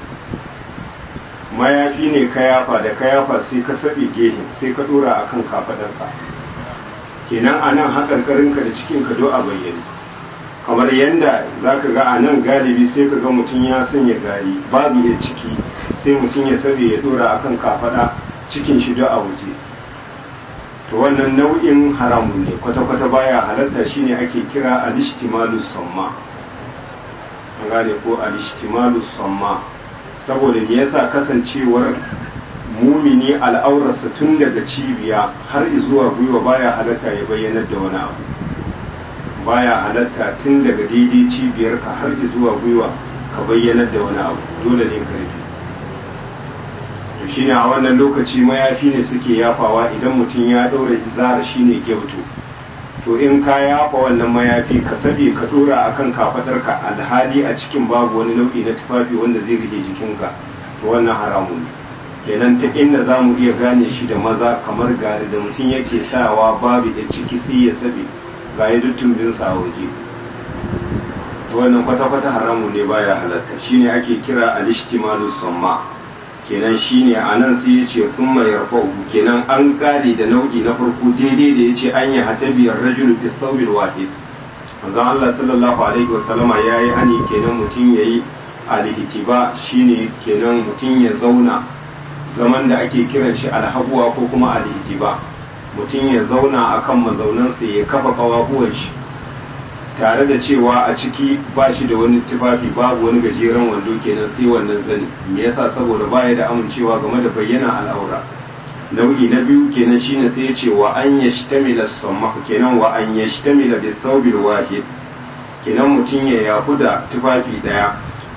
mayafi ne ka yafa da ka yafa sai ka saɓe gefen sai ka ɗora a kan kafaɗarka kenan a nan haƙarƙarinka da cikinka do a bayyane kamar yadda za ka ga a nan galibi sai ka ga mutum ya sanya gari babu ya ciki sai mutum ya saɓe ya ɗora a kan kafaɗa cikin shi do a waje to wannan nau'in haramun ne kwata-kwata baya halatta shine ake kira alishtimalus samma an gane ko alishtimalus samma saboda me yasa kasancewar mumini al'aurarsa tun daga cibiya har zuwa gwiwa baya halatta ya bayyanar da wani abu baya halatta tun daga daidai cibiyarka har zuwa gwiwa ka bayyanar da wani abu dole ne ka rufe to shine a wannan lokaci mayafi ne suke yafawa idan mutum ya ɗora izara shine gyautu to in ka yafa wannan mayafi ka sabe ka ɗora akan kafadarka alhali a cikin babu wani nau'i na tufafi wanda zai rike jikinka to wannan haramun ne kenan ta inda za mu iya gane shi da maza kamar gari da mutum yake sawa babu da ciki sai ya sabe ga ya duttumbinsa a waje wannan kwata-kwata haramun ne baya halatta shine ake kira alishtimalu samma kenan shine a nan sai ya ce sun mai yarfa'u kenan an kare da nau'i na farko daidai da ya ce an yi hatabiyar rajulu fi saubil wahid manzon Allah sallallahu alaihi wasallama ya yi hani kenan mutum ya yi alihitiba shine kenan mutum ya zauna zaman da ake kiran shi alhabuwa ko kuma alihitiba mutum ya zauna akan mazaunansa ya kafa kawahuwan shi tare da cewa a ciki ba shi da wani tufafi babu wani gajeren wando kenan sai wannan zani me yasa saboda baya da amincewa game da bayyana al'aura nau'i na biyu kenan shine sai ya ce wa an yashtamila samma kenan wa an yashtamila bi thawbil wahid kenan mutum ya yafu da tufafi daya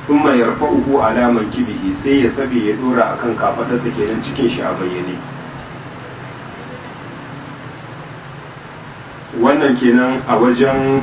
thumma yarfa'uhu ala mankibihi sai ya sabe ya dora akan kafadarsa kenan cikin shi a bayyane wannan kenan a wajen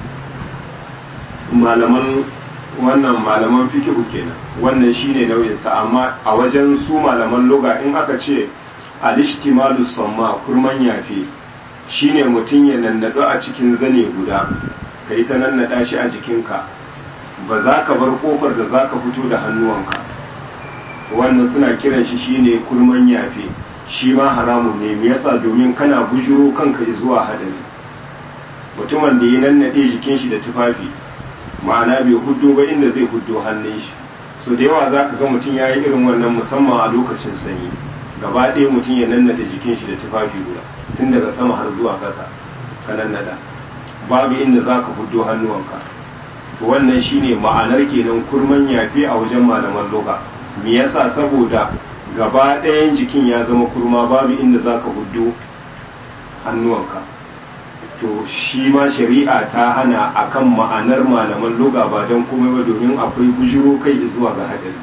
malaman wannan malaman fikihu kenan wannan shine nauyinsa amma a wajen su malaman loga in aka ce alishtimalu samma kurman yafe shine mutum ya nannado a cikin zane guda ka yi ta nannada shi a jikinka ba za ka bar kofar da za ka fito da hannuwanka wannan suna kiran shi shine kurman yafe shi ma haramun ne me yasa domin kana bujuro kanka zuwa hadari mutumin da ya nannade jikin shi da tufafi ma'ana bai huddo ba inda zai huddo hannun shi so da yawa za ka ga mutum ya yi irin wannan musamman a lokacin sanyi gaba ɗaya mutum ya nannade jikin shi da tufafi guda tun daga sama har zuwa ƙasa ka nannada babu inda za ka huddo hannuwanka wannan shine ma'anar kenan kurman yafi a wajen malaman loga me yasa saboda gaba ɗayan jikin ya zama kurma babu inda za ka huddo hannuwanka to shi ma shari'a ta hana akan ma'anar malaman loga ba don komai ba domin akwai bujiro kai zuwa ga hadari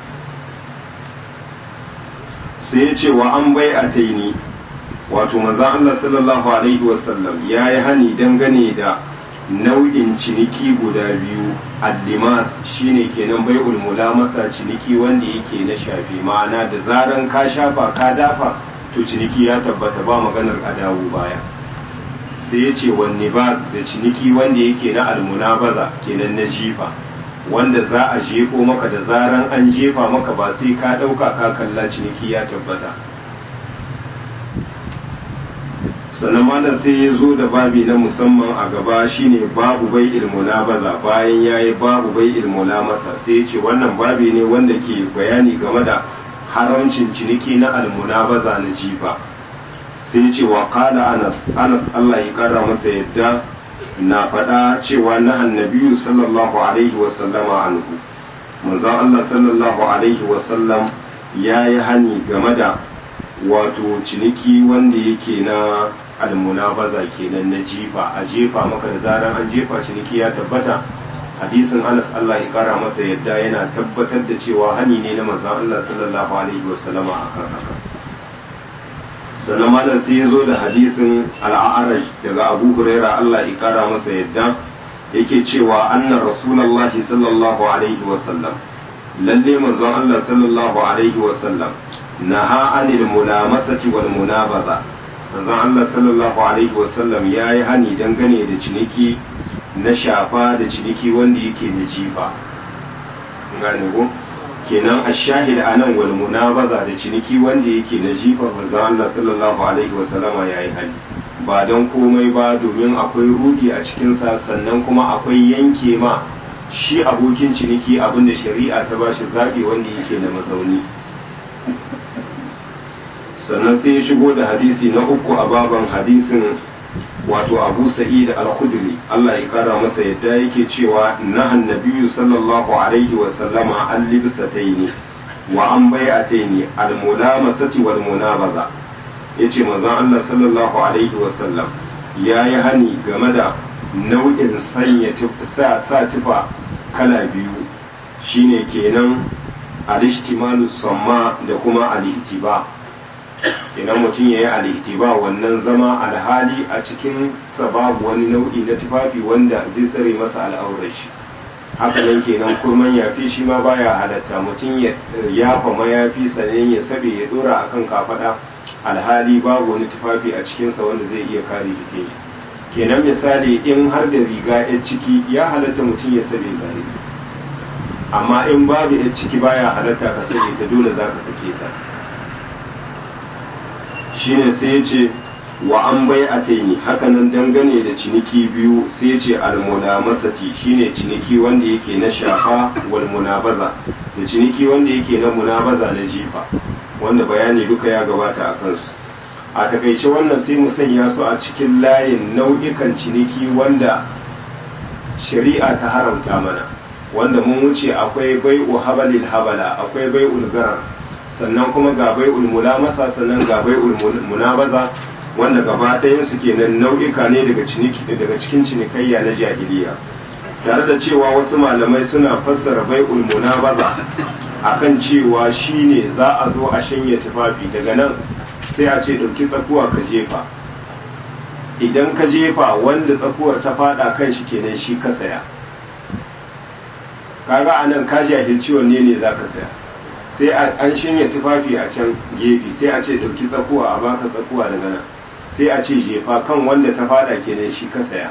sai ya ce wa an bai a taini wato manzan Allah sallallahu alaihi wasallam ya yi hani dangane da nau'in ciniki guda biyu allimas shine kenan bai ulmula masa ciniki wanda yake na shafi ma'ana da zaran ka shafa ka dafa to ciniki ya tabbata ba maganar a dawo baya sai ya ce wanne ba da ciniki wanda yake na almunabaza kenan na jifa wanda za a jefo maka da zaran an jefa maka ba sai ka ɗauka ka kalla ciniki ya tabbata sannan malam sai ya zo da babi na musamman a gaba shine babu bai ilmuna baza bayan ya yi babu bai ilmuna masa sai ya ce wannan babi ne wanda ke bayani game da haramcin ciniki na almuna baza na jifa sai ya ce wa kala anas anas allah ya kara masa yadda na faɗa cewa na annabiyu sallallahu alaihi wasallama anhu manzon allah sallallahu alaihi wasallam ya yi hani game da wato ciniki wanda yake na almunabaza kenan na jifa a jefa maka da zaran an jefa ciniki ya tabbata hadisin Anas Allah ya kara masa yadda yana tabbatar da cewa hani ne na manzon Allah sallallahu alaihi wasallama akan haka sannan malam sai ya zo da hadisin al'araj daga Abu Huraira Allah ya kara masa yadda yake cewa anna rasulullahi sallallahu alaihi wasallam lalle manzon Allah sallallahu alaihi wasallam naha anil mulamasati wal munabaza manzon Allah sallallahu alaihi wasallam yayi hani dangane da ciniki na shafa da ciniki wanda yake da jifa gane ko kenan ashahid anan wal munabaza da ciniki wanda yake na jifa manzon Allah sallallahu alaihi wasallama yayi hani ba don komai ba domin akwai rudi a cikin sa sannan kuma akwai yanke ma shi abokin ciniki abinda shari'a ta bashi zabi wanda yake da mazauni sannan sai ya shigo da hadisi na uku a baban hadisin wato abu sa'id al-khudri Allah ya kara masa yadda yake cewa nahan nabiyyu sallallahu alaihi wa sallama an libsataini wa an bai'ataini al-mulamasati wal munabaza yace manzon Allah sallallahu alaihi wa sallam yayi hani game da nau'in sanya sa sa tufa kala biyu shine kenan al-ishtimalu samma da kuma al-ihtiba idan mutum ya yi alihtiba wannan zama alhali a cikin babu wani nau'i na tufafi wanda zai tsare masa al'aurar shi haka nan kenan kurman yafi shi ma baya halatta mutum ya yafa mayafi sannan ya sabe ya dora akan kafada alhali babu wani tufafi a cikinsa wanda zai iya kare jikin shi kenan misali in har da riga ya ciki ya halatta mutum ya sabe gare amma in babu ya ciki baya halatta ka sabe ta dole za ka sake ta shine sai ya ce wa an bai a taini hakanan dangane da ciniki biyu sai ya ce almunamasati shine ciniki wanda yake na shafa wal munabaza da ciniki wanda yake na munabaza na jifa wanda bayani duka ya gabata a kansu a takaice wannan sai mu sanya su a cikin layin nau'ikan ciniki wanda shari'a ta haramta mana wanda mun wuce akwai bai'u habalil habala akwai bai'ul garar sannan kuma ga bai'ul mulamasa sannan ga bai'ul munabaza wanda gaba ɗayan su kenan nau'ika ne daga ciniki daga cikin cinikayya na jahiliya tare da cewa wasu malamai suna fassara bai'ul munabaza akan cewa shine za a zo a shanye tufafi daga nan sai a ce ɗauki tsakuwa ka jefa idan ka jefa wanda tsakuwar ta fada kan shi kenan shi ka saya kaga anan ka jahilci wanne ne za ka saya sai an shanye tufafi a can gefe sai a ce ɗauki tsakuwa a baka tsakuwa daga nan sai a ce jefa kan wanda ta fada kenan shi ka saya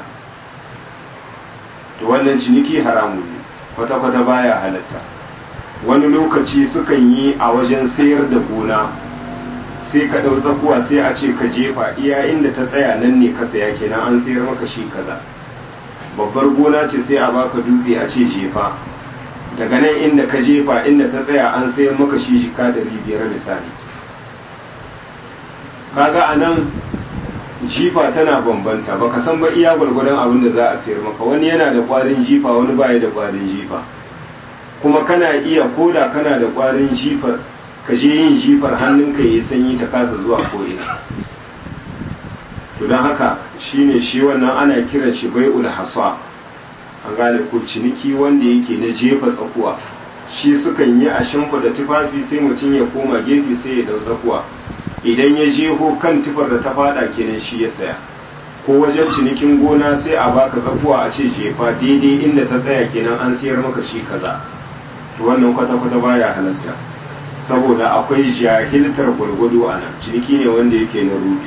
to wannan ciniki haramu ne kwata-kwata baya halatta wani lokaci sukan yi a wajen sayar da gona sai ka ɗau tsakuwa sai a ce ka jefa iya inda ta tsaya nan ne ka saya kenan an sayar maka shi kaza babbar gona ce sai a baka dutse a ce jefa daga nan inda ka jefa inda ta tsaya an sayar maka shi jika da biyar misali kaga a nan jifa tana bambanta baka san ba iya gwargwadon abin da za a sayar maka wani yana da kwarin jifa wani baya da kwarin jifa kuma kana iya koda kana da kwarin jifar ka je yin jifar hannunka ya sanyi ta kasa zuwa ko'ina to don haka shine shi wannan ana kiran shi bai'ul hasa an gane ko ciniki wanda yake na jefa tsakuwa shi sukan yi a shimfiɗa tufafi sai mutum ya koma gefe sai ya dau tsakuwa idan ya jeho kan tufar da ta fada kenan shi ya saya ko wajen cinikin gona sai a baka tsakuwa a ce jefa daidai inda ta tsaya kenan an sayar maka shi kaza to wannan kwata-kwata baya halatta saboda akwai jahiltar gwargwado a nan ciniki ne wanda yake na rubi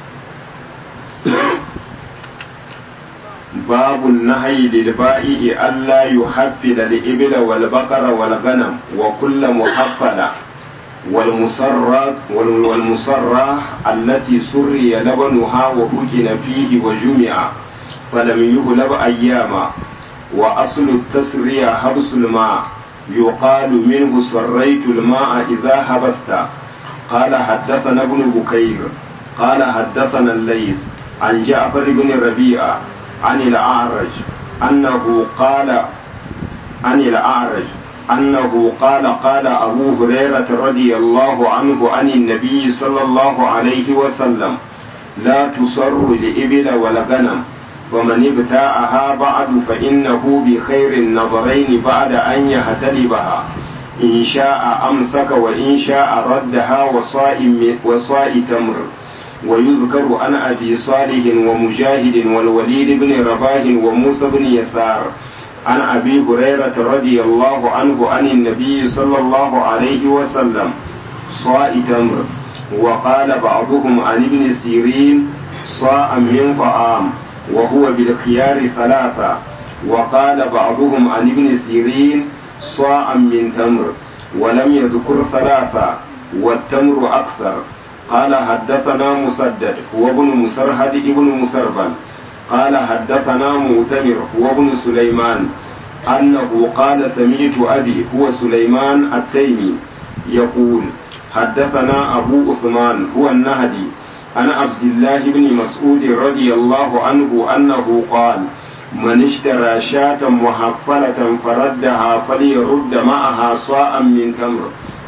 babu nahyi lil ba'i alla yuhaffila lil ibla wal baqara wal ghanam wa kullu muhaffala wal musarrat wal musarrah allati surriya labanuha wa hukina fihi wa jumi'a falam yuhlab ayyama wa aslu at-tasriya habsul ma' يقال منه سريت الماء إذا هبست قال حدثنا ابن بكير قال حدثنا الليث عن جعفر بن ربيعة عن الأعرج أنه قال عن الأعرج أنه قال قال أبو هريرة رضي الله عنه عن النبي صلى الله عليه وسلم لا تصر لإبل ولا غنم ومن ابتاعها بعد فإنه بخير النظرين بعد أن يهتلبها إن شاء أمسك وإن شاء ردها وصاء وصاء تمر ويذكر عن أبي صالح ومجاهد والوليد بن رباه وموسى بن يسار عن أبي هريرة رضي الله عنه عن النبي صلى الله عليه وسلم صاء تمر وقال بعضهم عن ابن سيرين صاء من طعام وهو بالخيار ثلاثة وقال بعضهم عن ابن سيرين صاع من تمر ولم يذكر ثلاثة والتمر أكثر قال حدثنا مسدد هو ابن مسرهد ابن مسربل قال حدثنا مؤتمر هو ابن سليمان أنه قال سمعت أبي هو سليمان التيمي يقول حدثنا أبو عثمان هو النهدي عن عبد الله بن مسعود رضي الله عنه أنه قال من اشترى شاة محفلة فردها فليرد معها صاء من تمر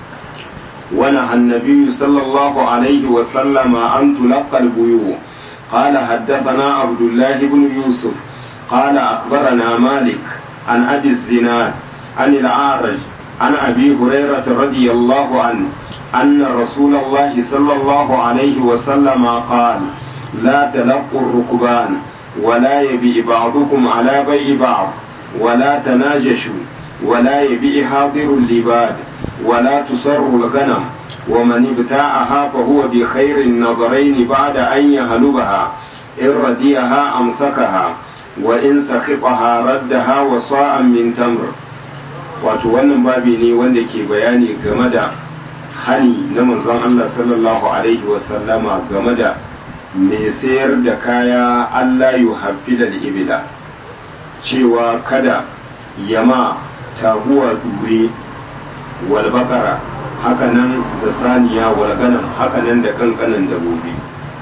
ونهى النبي صلى الله عليه وسلم أن تلقى البيوع قال حدثنا عبد الله بن يوسف قال أخبرنا مالك عن أبي الزناد عن الأعرج عن أبي هريرة رضي الله عنه أن رسول الله صلى الله عليه وسلم قال لا تلقوا الركبان ولا يبيع بعضكم على بيع بعض ولا تناجشوا ولا يبيع حاضر اللباد ولا تسر الغنم ومن ابتاعها فهو بخير النظرين بعد أن يهلبها إن رديها أمسكها وإن سخطها ردها وصاء من تمر wato wannan babi ne wanda ke bayani game da hani na manzon Allah sallallahu alaihi wasallama game da mai sayar da kaya Allah yu da ibila cewa kada yama taguwa dure wal bakara hakanan da saniya wal ganam hakanan da kankanan dabobi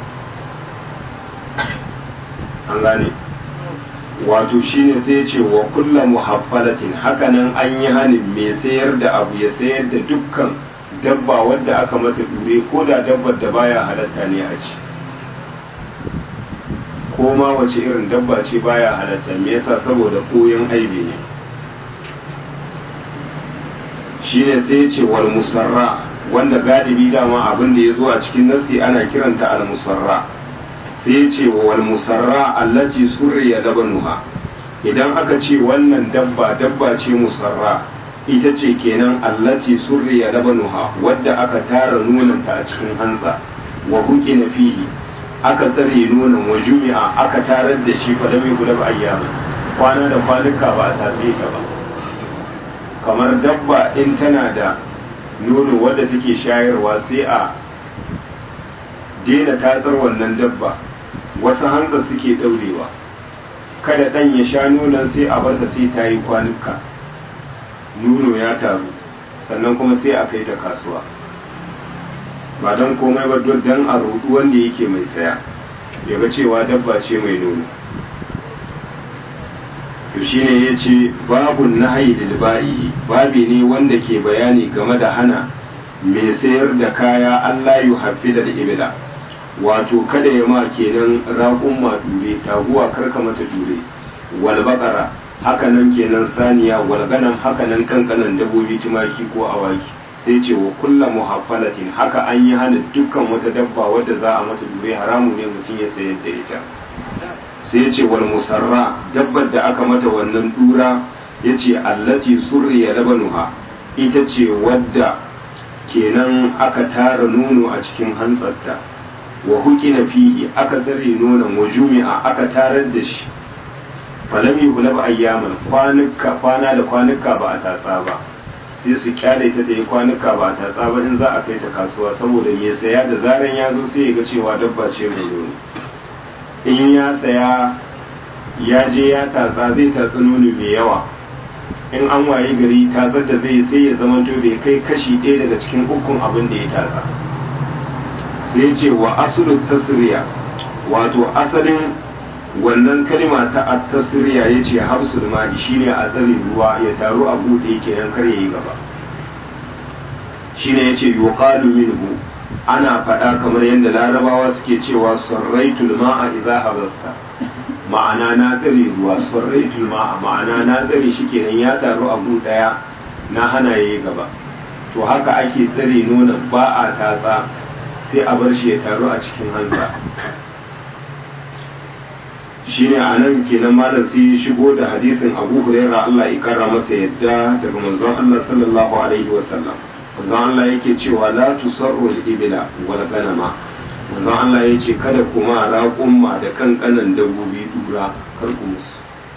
an gane wato shine sai ce wa kulla muhaffalatin hakanan an yi hanin mai sayar da abu ya sayar da dukkan dabba wadda aka mata dure ko da dabbar da baya halatta ne a ci ko ma wace irin dabba ce baya halatta me yasa saboda koyon aibi ne shine sai ya ce wal musarra wanda galibi dama abin da ya zo a cikin nasi ana kiranta al musarra sai ya ce wal musarra allati surriya labanuha idan aka ce wannan dabba dabba ce musarra ita ce kenan allati surriya labanuha wadda aka tara nonanta a cikin hantsa wa huki na fihi aka tsare nonon wa jumi'a aka tarar da shi fa lam yughlab ayyama kwana da kwanuka ba a tatse ta ba kamar dabba in tana da nono wadda take shayarwa sai a daina tatsar wannan dabba wasu hantsa suke daurewa kada dan ya sha nonon sai a barsa sai ta yi kwanuka nono ya taru sannan kuma sai a kai ta kasuwa ba don komai ba don a rudu wanda yake mai saya ya ga cewa dabba ce mai nono to shine ya ce babun nahayi dilba'i babi ne wanda ke bayani game da hana mai sayar da kaya Allah yu hafi da ibila wato kada ya ma kenan raƙun ma dure taguwa karka mata dure wal baqara hakanan kenan saniya wal ganam hakanan kankanan dabobi tumaki ko awaki sai ce wa kulla muhaffalatin haka an yi hana dukkan wata dabba wadda za a mata dure haramu ne mutum ya sayar da ita sai ce wal musarra dabbar da aka mata wannan dura ya ce allati surriya labanuha ita ce wadda kenan aka tara nono a cikin hantsarta wa hukina fihi aka tsare nonon wa jumi'a aka tarar da shi falam yuhlab ayyaman kwanuka kwana da kwanuka ba a tatsa ba sai su kyale ta ta yi kwanuka ba a tatsa ba in za a kai ta kasuwa saboda mai saya da zaran ya zo sai ya ga cewa dabba ce mai nono in ya saya ya je ya tatsa zai tatsi nono mai yawa in an waye gari tatsar da zai sai ya zamanto bai kai kashi ɗaya daga cikin ukun abin da ya tatsa sai ce wa asulu tasriya wato asalin wannan kalma ta at-tasriya yace habsul ma'i shine a tsare ruwa ya taru a bude kenan kar yayi gaba shine yace yuqalu minhu ana faɗa kamar yadda larabawa suke cewa sarraitul ma'a idza habasta ma'ana na tsare ruwa sarraitul ma'a ma'ana na tsare shi kenan ya taru a gu daya na hana yayi gaba to haka ake tsare nonon ba a tatsa sai a bar shi ya taru a cikin hansa shine a nan kenan malam sai ya shigo da hadisin abu huraira Allah ya kara masa yadda daga manzon Allah sallallahu alaihi wasallam manzon Allah yake cewa la tusarru al-ibla wal ganama manzon Allah yace kada kuma raƙumma da kankanan dabbobi dura kar ku musu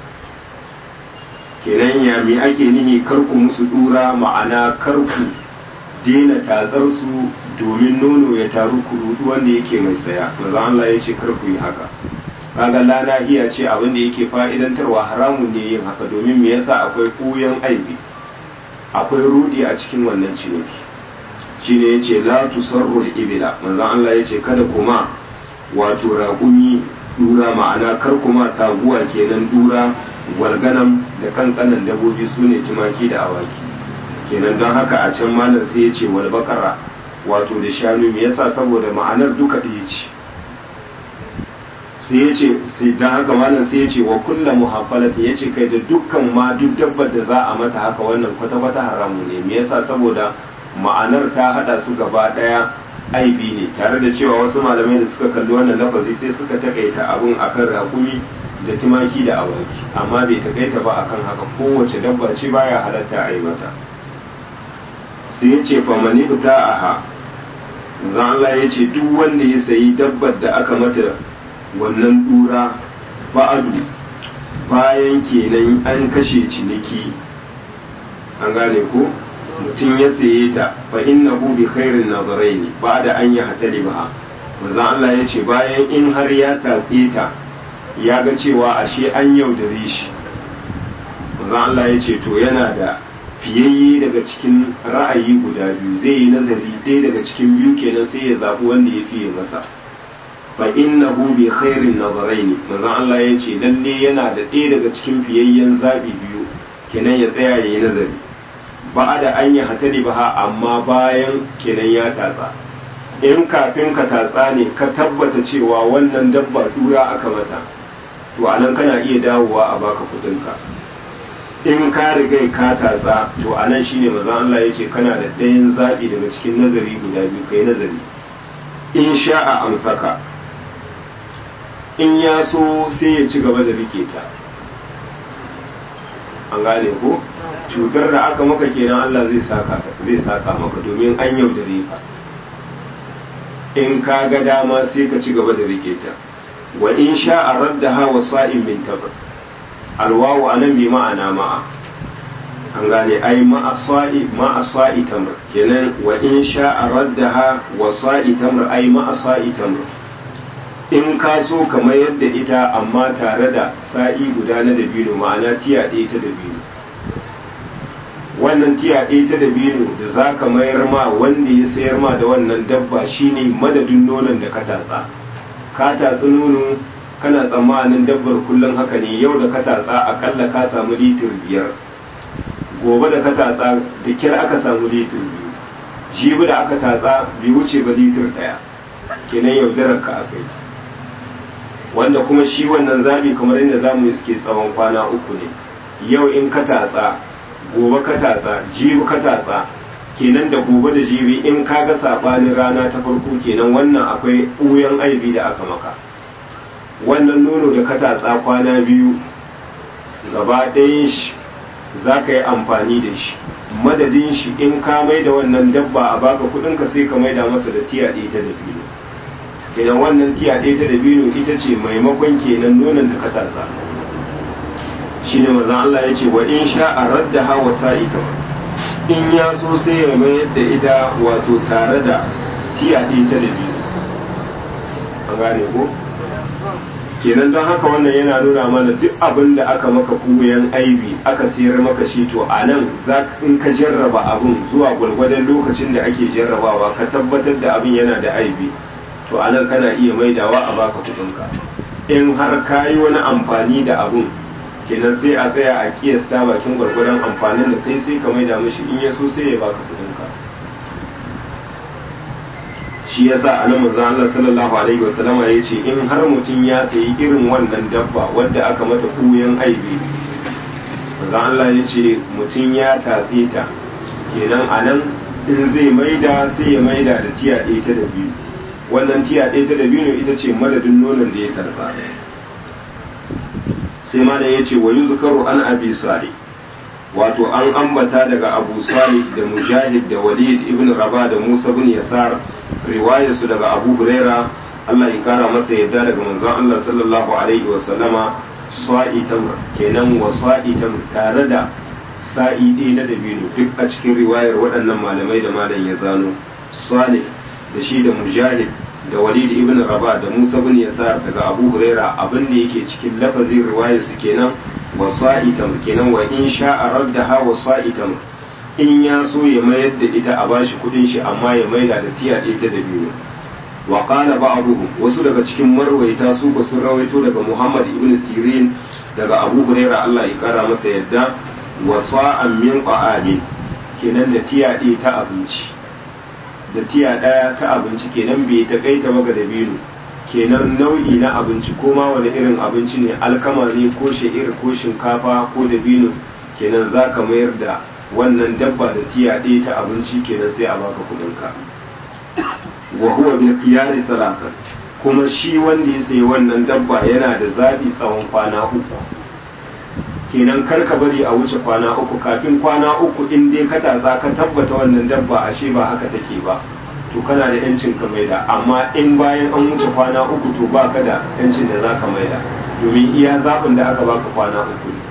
kenan ya mi ake nihi kar ku musu dura ma'ana kar ku daina tatsar su domin nono ya taru kurudu wanda yake mai saya manzon Allah yace kar ku yi haka kaga lana iya ce abin da yake fa'idantarwa haramun ne yin haka domin me yasa akwai koyon aibi akwai rudi a cikin wannan ciniki shine yace la tusarru ibila manzon Allah yace kada kuma wato raƙumi dura ma'ana kar kuma taguwa kenan dura walganam da kankanan dabobi sune tumaki da awaki kenan don haka a can malam sai yace wal bakara wato da shanu me yasa saboda ma'anar duka ɗaya ce sai ya ce sai dan haka malam sai ya ce wa kulla muhaffalati ya ce kai da dukkan ma duk dabbar da za a mata haka wannan kwata-kwata haramu ne me yasa saboda ma'anar ta hada su gaba daya aibi ne tare da cewa wasu malamai da suka kalli wannan lafazi sai suka takaita abun akan rakumi da tumaki da awaki amma bai takaita ba akan haka kowace dabba ce baya halatta a yi mata sai ya ce fa mani a ha zan Allah ya ce duk wanda ya sayi dabbar da aka mata wannan dura ba'adu bayan kenan an kashe ciniki an gane ko mutum ya saye ta fa innahu bi khairin nazaraini ba'da an yi hatali ba manzon Allah ya ce bayan in har ya tatse ta ya ga cewa ashe an yaudare shi manzon Allah ya ce to yana da fiyayye daga cikin ra'ayi guda biyu zai yi nazari ɗaya daga cikin biyu kenan sai ya zaɓi wanda ya fiye masa fa innahu bi khairin nazaraini manzon Allah ya ce lalle yana da ɗaya daga cikin fiyayyen zabi biyu kenan ya tsaya yayi nazari ba da an yi hatari ba amma bayan kenan ya tatsa in kafin ka tatsa ne ka tabbata cewa wannan dabba dura aka mata to anan kana iya dawowa a baka kudinka in ka riga ka tatsa to anan shine manzon Allah yace kana da ɗayan zabi daga cikin nazari guda biyu kai nazari in sha'a amsaka in ya so sai ya ci gaba da rike ta an gane ko cutar da aka maka kenan Allah zai saka zai saka maka domin an yaudare ka in ka ga dama sai ka ci gaba da rike ta wa in sha'a raddaha wa sa'in min tabr alwawu anan bi ma'ana ma'a an gane ai ma'a sa'i ma'a sa'i tamr kenan wa in sha'a raddaha wa sa'i tamr ai ma'a sa'i tamr in ka so ka mayar da ita amma tare da sa'i guda na dabino ma'ana tiya ɗaya ta dabino wannan tiya ɗaya ta dabino da za ka mayar ma wanda ya sayar ma da wannan dabba shine madadin nonon da ka tatsa ka tatsi nono kana tsammanin dabbar kullum haka ne yau da ka tatsa akalla ka samu litir biyar gobe da ka tatsa da kira aka samu litir biyu jibi da aka tatsa bai wuce ba litir ɗaya kenan yaudarar ka akai wanda kuma shi wannan zabi kamar inda za mu suke tsawon kwana uku ne yau in ka tatsa gobe ka tatsa jibi ka tatsa kenan da gobe da jibi in ka ga sabanin rana ta farko kenan wannan akwai ɓuyan aibi da aka maka wannan nono da ka tatsa kwana biyu gaba ɗayan shi za ka yi amfani da shi madadin shi in ka mai da wannan dabba a baka kudinka sai ka mai da masa da tiya ɗaya ta dabino kenan wannan tiya ɗaya ta dabino ita ce maimakon kenan nonon da ka tatsa shi ne mazan Allah ya ce wa in sha a radda hawa sa'ita in ya so sai ya mayar da ita wato tare da tiya ɗaya ta dabino an gane ko kenan don haka wannan yana nuna mana duk abin da aka maka kuyan aibi aka sayar maka shi to a nan in ka jarraba abin zuwa gwalgwadon lokacin da ake jarrabawa ka tabbatar da abin yana da aibi to a nan kana iya maidawa a baka kudinka in har ka yi wani amfani da abin kenan sai a tsaya a kiyasta bakin gwargwadon amfanin da kai sai ka maida mishi in ya so sai ya baka kudinka shi yasa anan manzon Allah sallallahu alaihi wasallam ya ce in har mutum ya sayi irin wannan dabba wadda aka mata kuyan aibi manzon Allah ya ce mutum ya tatse ta kenan anan in zai maida sai ya maida da tiya ɗaya ta da biyu wannan tiya ɗaya ta da biyu ita ce madadin nonon da ya tarza sai malam ya ce wa yuzkaru an abi salih wato an ambata daga abu salih da mujahid da walid ibn raba da musa bin yasar riwayarsu daga abu huraira allah ya kara masa yadda daga manzon allah sallallahu alaihi wa sallama sa'i tamr kenan wa sa'i tamr tare da sa'i ɗaya na dabino duk a cikin riwayar waɗannan malamai da malam ya zano salih da shi da mujahid da walid ibn raba da musa bin yasar daga abu huraira abin da yake cikin lafazin riwayar su kenan wa sa'itam kenan wa in sha'a raddaha wa sa'itam in ya so ya mayar da ita a bashi kudin shi amma ya maida da tiya ɗaya ta da biyu wa qala ba'dhum wasu daga cikin marwaita su ba sun rawaito daga muhammad ibn sirin daga abu huraira Allah ya kara masa yadda wa sa'an min qa'amin kenan da tiya ɗaya ta abinci da tiya ɗaya ta abinci kenan bai ta kai ta maka da biyu kenan nau'i na abinci ko ma wani irin abinci ne alkama ne ko sha'ir ko shinkafa ko da biyu kenan za ka mayar da wannan dabba da tiya ɗaya ta abinci kenan sai a baka kuɗinka wa huwa bil qiyari salasan kuma shi wanda ya sayi wannan dabba yana da zabi tsawon kwana uku kenan kar ka bari a wuce kwana uku kafin kwana uku in dai ka tatsa ka tabbata wannan dabba ashe ba haka take ba to kana da yancin ka maida amma in bayan an wuce kwana uku to ba ka da yancin da za ka maida domin iya zaɓin da aka baka kwana uku ne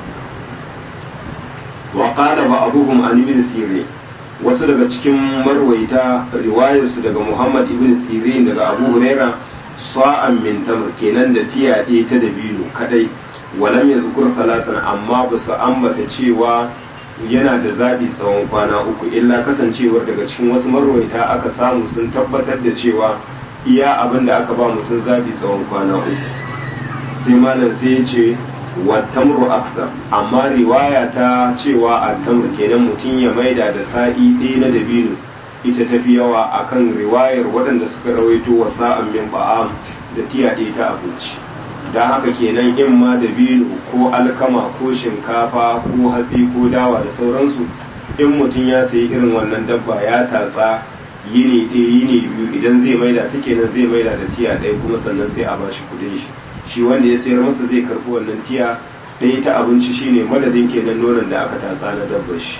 wa qala ba abuhum an ibn sirin wasu daga cikin marwaita riwayarsu daga muhammad ibn sirin daga abu huraira sa'an min tamr kenan da tiya ɗaya ta dabino kadai walam ya zukur talatan amma ba su ambata cewa yana da zaɓi tsawon kwana uku illa kasancewar daga cikin wasu marwaita aka samu sun tabbatar da cewa iya abin da aka ba mutum zaɓi tsawon kwana uku sai malam sai ya ce wa tamru akthar amma riwaya ta cewa a tamru kenan mutum ya maida da sa'i ɗaya na dabino ita tafi yawa akan riwayar waɗanda suka rawaito wa sa'an min ba'am da tiya ɗaya ta abinci don haka kenan in ma da bino ko alkama ko shinkafa ko hatsi ko dawa da sauransu in mutum ya sayi irin wannan dabba ya tatsa yini ɗaya yini biyu idan zai maida ta kenan zai maida da tiya ɗaya kuma sannan sai a bashi kuɗin shi shi wanda ya sayar masa zai karɓi wannan tiya ɗaya ta abinci shine madadin kenan nonon da aka tatsa na dabbar shi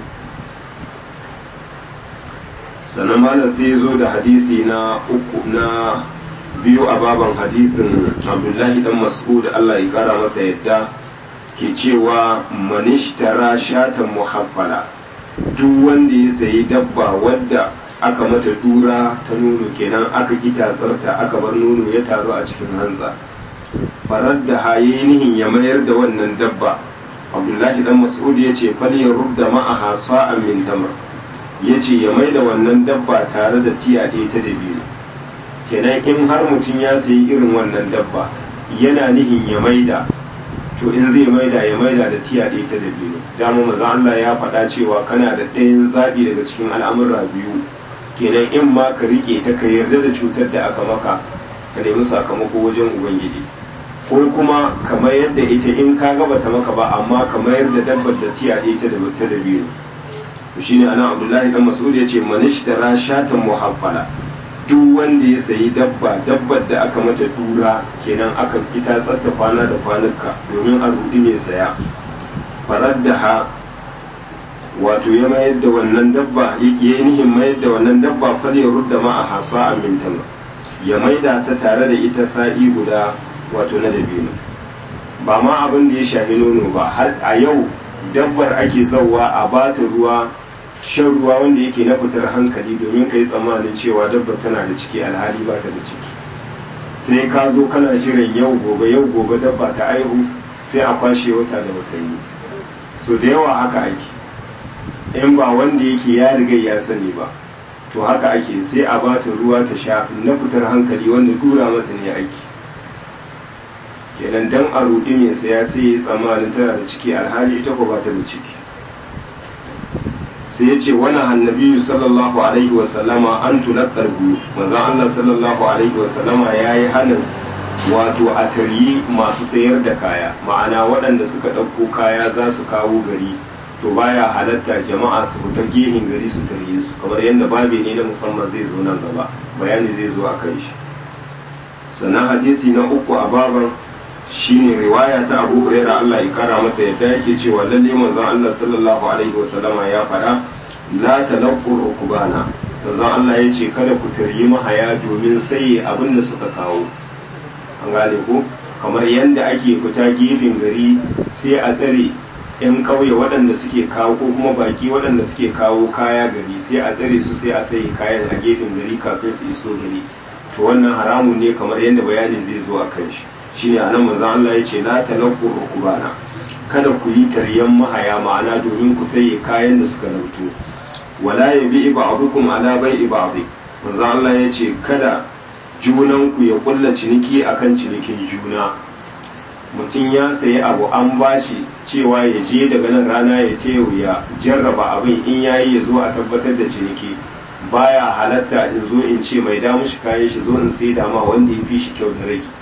sannan malam sai ya zo da hadisi na uku na biyu a baban hadisin abdullahi dan mas'ud Allah ya kara masa yadda ke cewa manishtara shatan muhaffala duk wanda ya sayi dabba wadda aka mata dura ta nono kenan aka gita tsarta aka bar nono ya taru a cikin hantsa farar da haye nihin ya mayar da wannan dabba abdullahi dan mas'ud ya ce fal ya rudda ma'aha sa'an min tamar ya ce ya mai da wannan dabba tare da tiya ɗaya ta dabino kenan in har mutum ya sayi irin wannan dabba yana nihin ya maida to in zai maida ya maida da tiya ɗaya ta dabino dama maza Allah ya faɗa cewa kana da ɗayan zaɓi daga cikin al'amura biyu kenan in ma ka riƙe ta ka yarda da cutar da aka maka ka nemi sakamako wajen ubangiji ko kuma ka mayar da ita in ka gaba ta maka ba amma ka mayar da dabbar da tiya ɗaya ta dabino shine ana abdullahi dan mas'ud yace manishtara shatan muhaffala duk wanda ya sayi dabba dabbar da aka mata dura kenan aka ita tsatta kwana da kwanuka domin a rudi mai saya farar da ha wato ya mayar da wannan dabba ya yi nihin mayar da wannan dabba fal ya rudda ma a hasa a mintan ya maida ta tare da ita sa'i guda wato na dabino ba ma abin da ya shafi nono ba har a yau dabbar ake zauwa a bata ruwa shan ruwa wanda yake na fitar hankali domin ka yi tsammanin cewa dabbar tana da ciki alhali ba ta da ciki sai ka zo kana jiran yau gobe yau gobe dabba ta aihu sai a kwashe wata da watanni so da yawa haka ake in ba wanda yake ya riga ya sani ba to haka ake sai a bata ruwa ta sha na fitar hankali wanda dura mata ne aiki kenan dan a rudi mai saya sai ya tsammanin tana da ciki alhali ita ko ba ta da ciki sai ya ce wani hannabiyu sallallahu alaihi wasallama an tunakkar biyu manzan Allah sallallahu alaihi wasallama ya yi hannun wato a taryi masu sayar da kaya ma'ana waɗanda suka ɗauko kaya za su kawo gari to baya halatta jama'a su fita gehin gari su tarye su kamar yadda babe ne na musamman zai zo nan gaba bayani zai zo a kan shi sannan hadisi na uku a baban shine riwaya ta Abu Hurairah Allah ya kara masa yadda yake cewa lalle manzon Allah sallallahu alaihi wasallama ya faɗa la talaqqu rukbana manzon Allah ya ce kada ku taryi mahaya domin sai abin da suka kawo an gane ko kamar yadda ake fita gefen gari sai a tsare yan kauye waɗanda suke kawo ko kuma baki waɗanda suke kawo kaya gari sai a tsare su sai a sayi kayan a gefen gari kafin su iso gari to wannan haramun ne kamar yadda bayanin zai zo a kan shi shine anan manzo Allah ya ce la talaqu rukbana kada ku yi taryan mahaya ma'ana domin ku saye kayan da suka lauto wala yabi ba'dukum ala bai'i ba'd manzo Allah ya ce kada junan ku ya kulla ciniki akan cinikin juna mutum ya sayi abu an bashi cewa ya je daga nan rana ya teyo ya jarraba abin in yayi ya zo a tabbatar da ciniki baya halatta in zo in ce mai damu shi kayan shi zo in sai dama wanda ya fi shi kyau da rage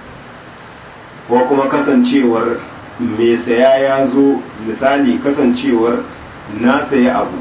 ko kuma kasancewar mai saya ya zo misali kasancewar na saya abu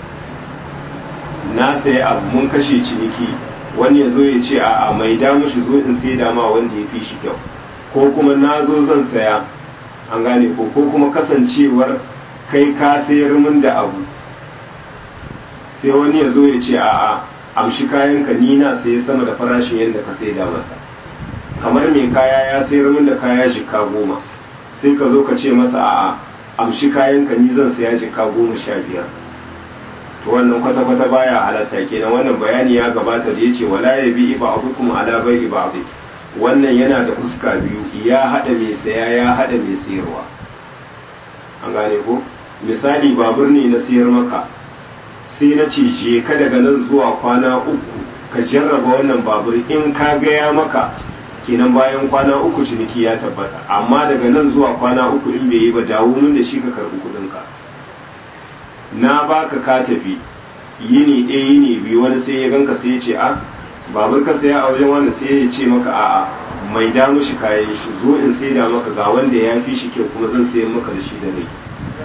na saya abu mun kashe ciniki wani ya zo ya ce a mai damu shi zo in sai dama wanda ya fi shi kyau ko kuma na zo zan saya an gane ko ko kuma kasancewar kai ka sayar min da abu sai wani ya zo ya ce a amshi kayan ka ni na saye sama da farashin yadda ka sai da masa kamar mai kaya ya sayar min da kaya jika goma sai ka zo ka ce masa a amshi kayan ka ni zan saya jika goma sha biyar to wannan kwata-kwata baya halatta kenan wannan bayani ya gabata da ya ce wala ya bi iba abukum ala bai iba abu wannan yana da fuska biyu ya hada mai saya ya hada mai sayarwa an gane ko misali babur ne na sayar maka sai na ce je ka daga nan zuwa kwana uku ka jarraba wannan babur in ka gaya maka kenan bayan kwana uku ciniki ya tabbata amma daga nan zuwa kwana uku in bai yi ba dawo min da shi ka karbi kudinka na baka ka tafi yini ɗaya yini biyu wani sai ya ganka sai ya ce a babur ka saya a wajen wani sai ya ce maka a'a mai da mushi kayan shi zo in sai da maka ga wanda ya fi shi kyau kuma zan sayan maka da shi da rai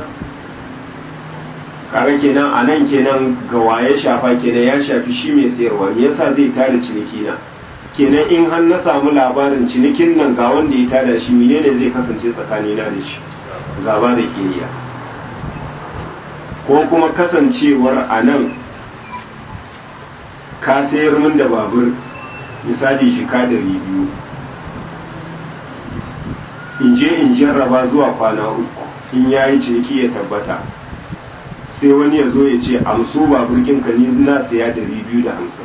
kaga kenan a nan kenan ga waye shafa kenan ya shafi shi mai sayarwa me yasa zai tada ciniki na kenan in har na samu labarin cinikin nan ga wanda ya tada shi menene zai kasance tsakanina da shi gaba da kiriya ko kuma kasancewar a nan ka sayar min da babur misali shi ka dari biyu in je in jarraba zuwa kwana uku in yayi ciniki ya tabbata sai wani ya zo ya ce amso babur ka ni na saya dari biyu da hamsin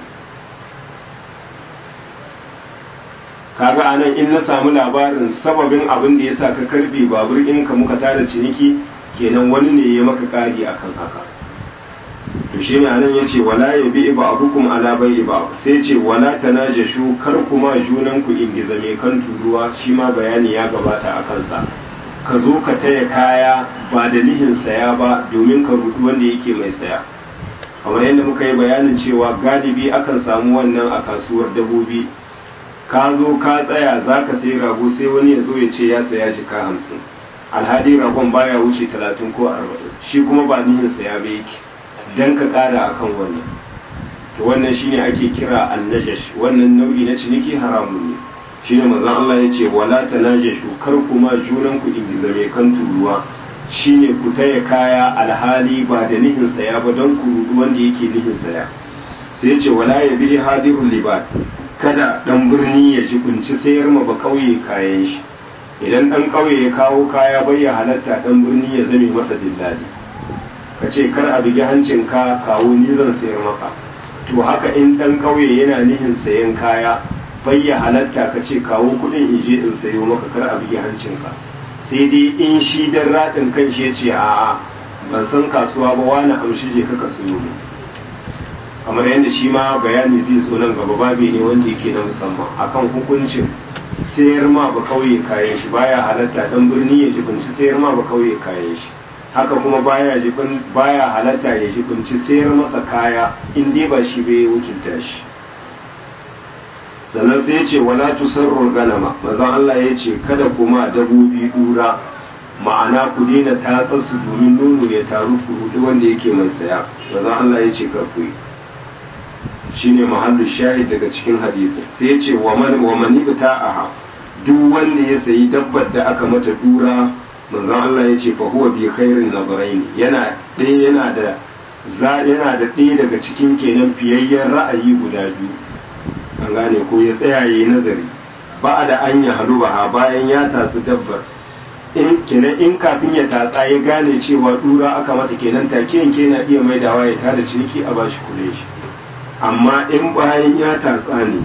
kaga anan in na samu labarin sababin abin da ya sa ka karbe babur ka muka tada ciniki kenan wani ne ya maka kari akan haka to shi ne anan yace wala ya bi ba abukum ala bai ba sai ce wala tanajashu kar kuma junan ku ingiza mai kan turuwa shi ma bayani ya gabata a kansa ka zo ka taya kaya ba da nihin saya ba domin ka rudu wanda yake mai saya kamar yadda muka yi bayanin cewa galibi akan samu wannan a kasuwar dabobi ka zo ka tsaya za ka sayi rago sai wani ya zo ya ce ya saya jika hamsin alhali ragon baya wuce talatin ko arba'in shi kuma ba nihin saya ba yake dan ka kara akan wani to wannan shine ake kira annajash wannan nau'i na ciniki haramun ne shine manzon Allah ya ce wala tanajashu kar kuma junan ku ingiza mai kan turuwa shine ku taya kaya alhali ba da nihin saya ba don ku rudu wanda yake nihin saya sai ya ce wala ya bi hadirul libat kada dan birni ya ji kunci sayar ma ba kauye kayan shi idan dan kauye ya kawo kaya bai ya halatta dan birni ya zame masa dillali ka ce kar a bigi hancin ka kawo ni zan sayar maka to haka in dan kauye yana nihin sayan kaya bai ya halatta ka ce kawo kudin in je in sayo maka kar a bigi hancin ka sai dai in shi dan radin kan shi ya ce a'a ban san kasuwa ba wani amshi je ka ka sayo mu kamar yadda shi ma bayani zai zo nan gaba babi ne wanda yake na musamman akan hukuncin sayar ma ba kauye kayan shi baya halatta dan birni ya jibinci sayar ma ba kauye kayan shi haka kuma baya jibin baya halatta ya jibinci sayar masa kaya in dai ba shi bai wakilta shi sannan sai ya ce wala tusarru ganama mazan Allah ya ce kada kuma dabobi dura ma'ana ku daina tatsa su domin nono ya taru ku hudu wanda yake mai saya mazan Allah ya ce kar ku yi shine mahallu shahid daga cikin hadisi sai ya ce wa man wa man aha duk wanda ya sayi dabbar da aka mata dura manzon Allah ya ce fa huwa bi khairin nazarain yana dai yana da za yana da ɗaya daga cikin kenan fiyayyen ra'ayi guda biyu an gane ko ya tsaya yayi nazari ba da an ya halu ba bayan ya tatsi dabbar in kenan in kafin ya tatsa ya gane cewa dura aka mata kenan take yanke na iya maidawa ya tada ciniki a bashi kule shi amma in bayan ya tatsa ne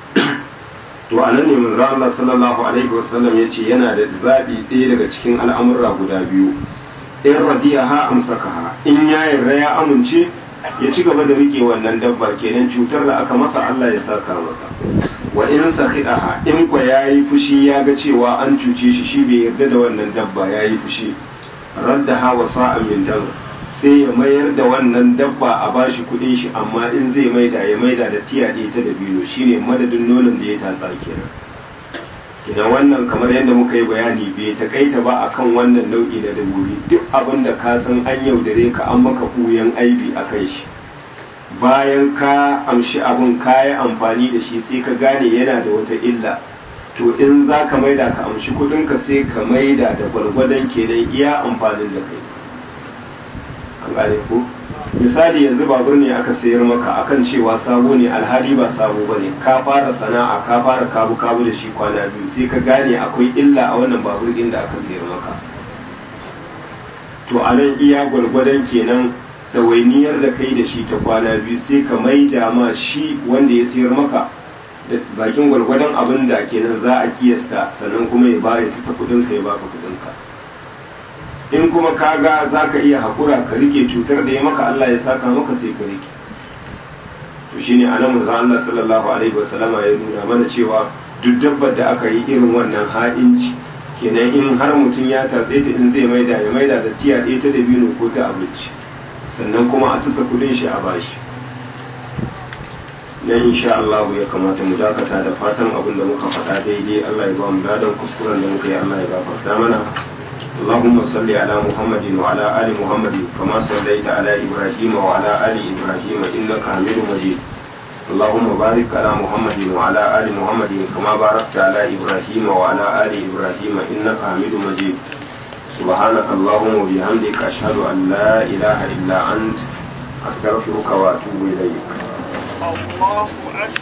to a nan ne manzo Allah sallallahu alaihi wasallam yace yana da zabi ɗaya daga cikin al'amura guda biyu in radiyaha amsakaha in ya yarda ya amince ya ci gaba da rike wannan dabbar kenan cutar da aka masa Allah ya saka masa wa in sakhidaha in kwa yayi fushi ya ga cewa an cuce shi shi bai yarda da wannan dabba yayi fushi raddaha wa sa'an min tamr sai ya mayar da wannan dabba a bashi kudin shi amma in zai maida ya maida da tiyaɗe ta da biyu shine madadin nonon da ya tatsa kenan kina wannan kamar yadda muka yi bayani bai takaita ba akan wannan nau'i na dabbobi duk abin da ka san an yaudare ka an maka ɓuyan aibi a kai shi bayan ka amshi abin ka yi amfani da shi sai ka gane yana da wata illa to in za ka maida ka amshi kudinka sai ka maida da gwargwadon kenan iya amfanin da kai an gane ko misali yanzu babur ne aka sayar maka akan cewa sabo ne alhali ba sabo ba ne ka fara sana'a ka fara kabu kabu da shi kwana biyu sai ka gane akwai illa a wannan babur din da aka sayar maka to a nan iya gwargwadon kenan ɗawainiyar da kai da shi ta kwana biyu sai ka maida ma shi wanda ya sayar maka da bakin gwargwadon abin da kenan za a kiyasta sannan kuma ya ba ya tasa kudin ka ya baka kudin ka in kuma ka ga za ka iya haƙura ka rike cutar da ya maka Allah ya saka maka sai ka rike to shine anan manzon Allah sallallahu alaihi wasallama ya nuna mana cewa duk dabbar da aka yi irin wannan ha'inci kenan in har mutum ya tatse ta in zai maida ya maida da tiya ɗaya ta dabino ko ta abinci sannan kuma a tasa kudin shi a bashi dan insha Allah ya kamata mu dakata da fatan abin da muka faɗa daidai Allah ya ba mu ladan kuskuren da muka yi Allah ya gafarta mana اللهم صل على محمد وعلى آل محمد كما صليت على إبراهيم وعلى آل إبراهيم إنك حميد مجيد اللهم بارك على محمد وعلى آل محمد كما باركت على إبراهيم وعلى آل إبراهيم إنك حميد مجيد سبحانك اللهم وبحمدك أشهد أن لا إله إلا أنت أستغفرك وأتوب إليك الله أكبر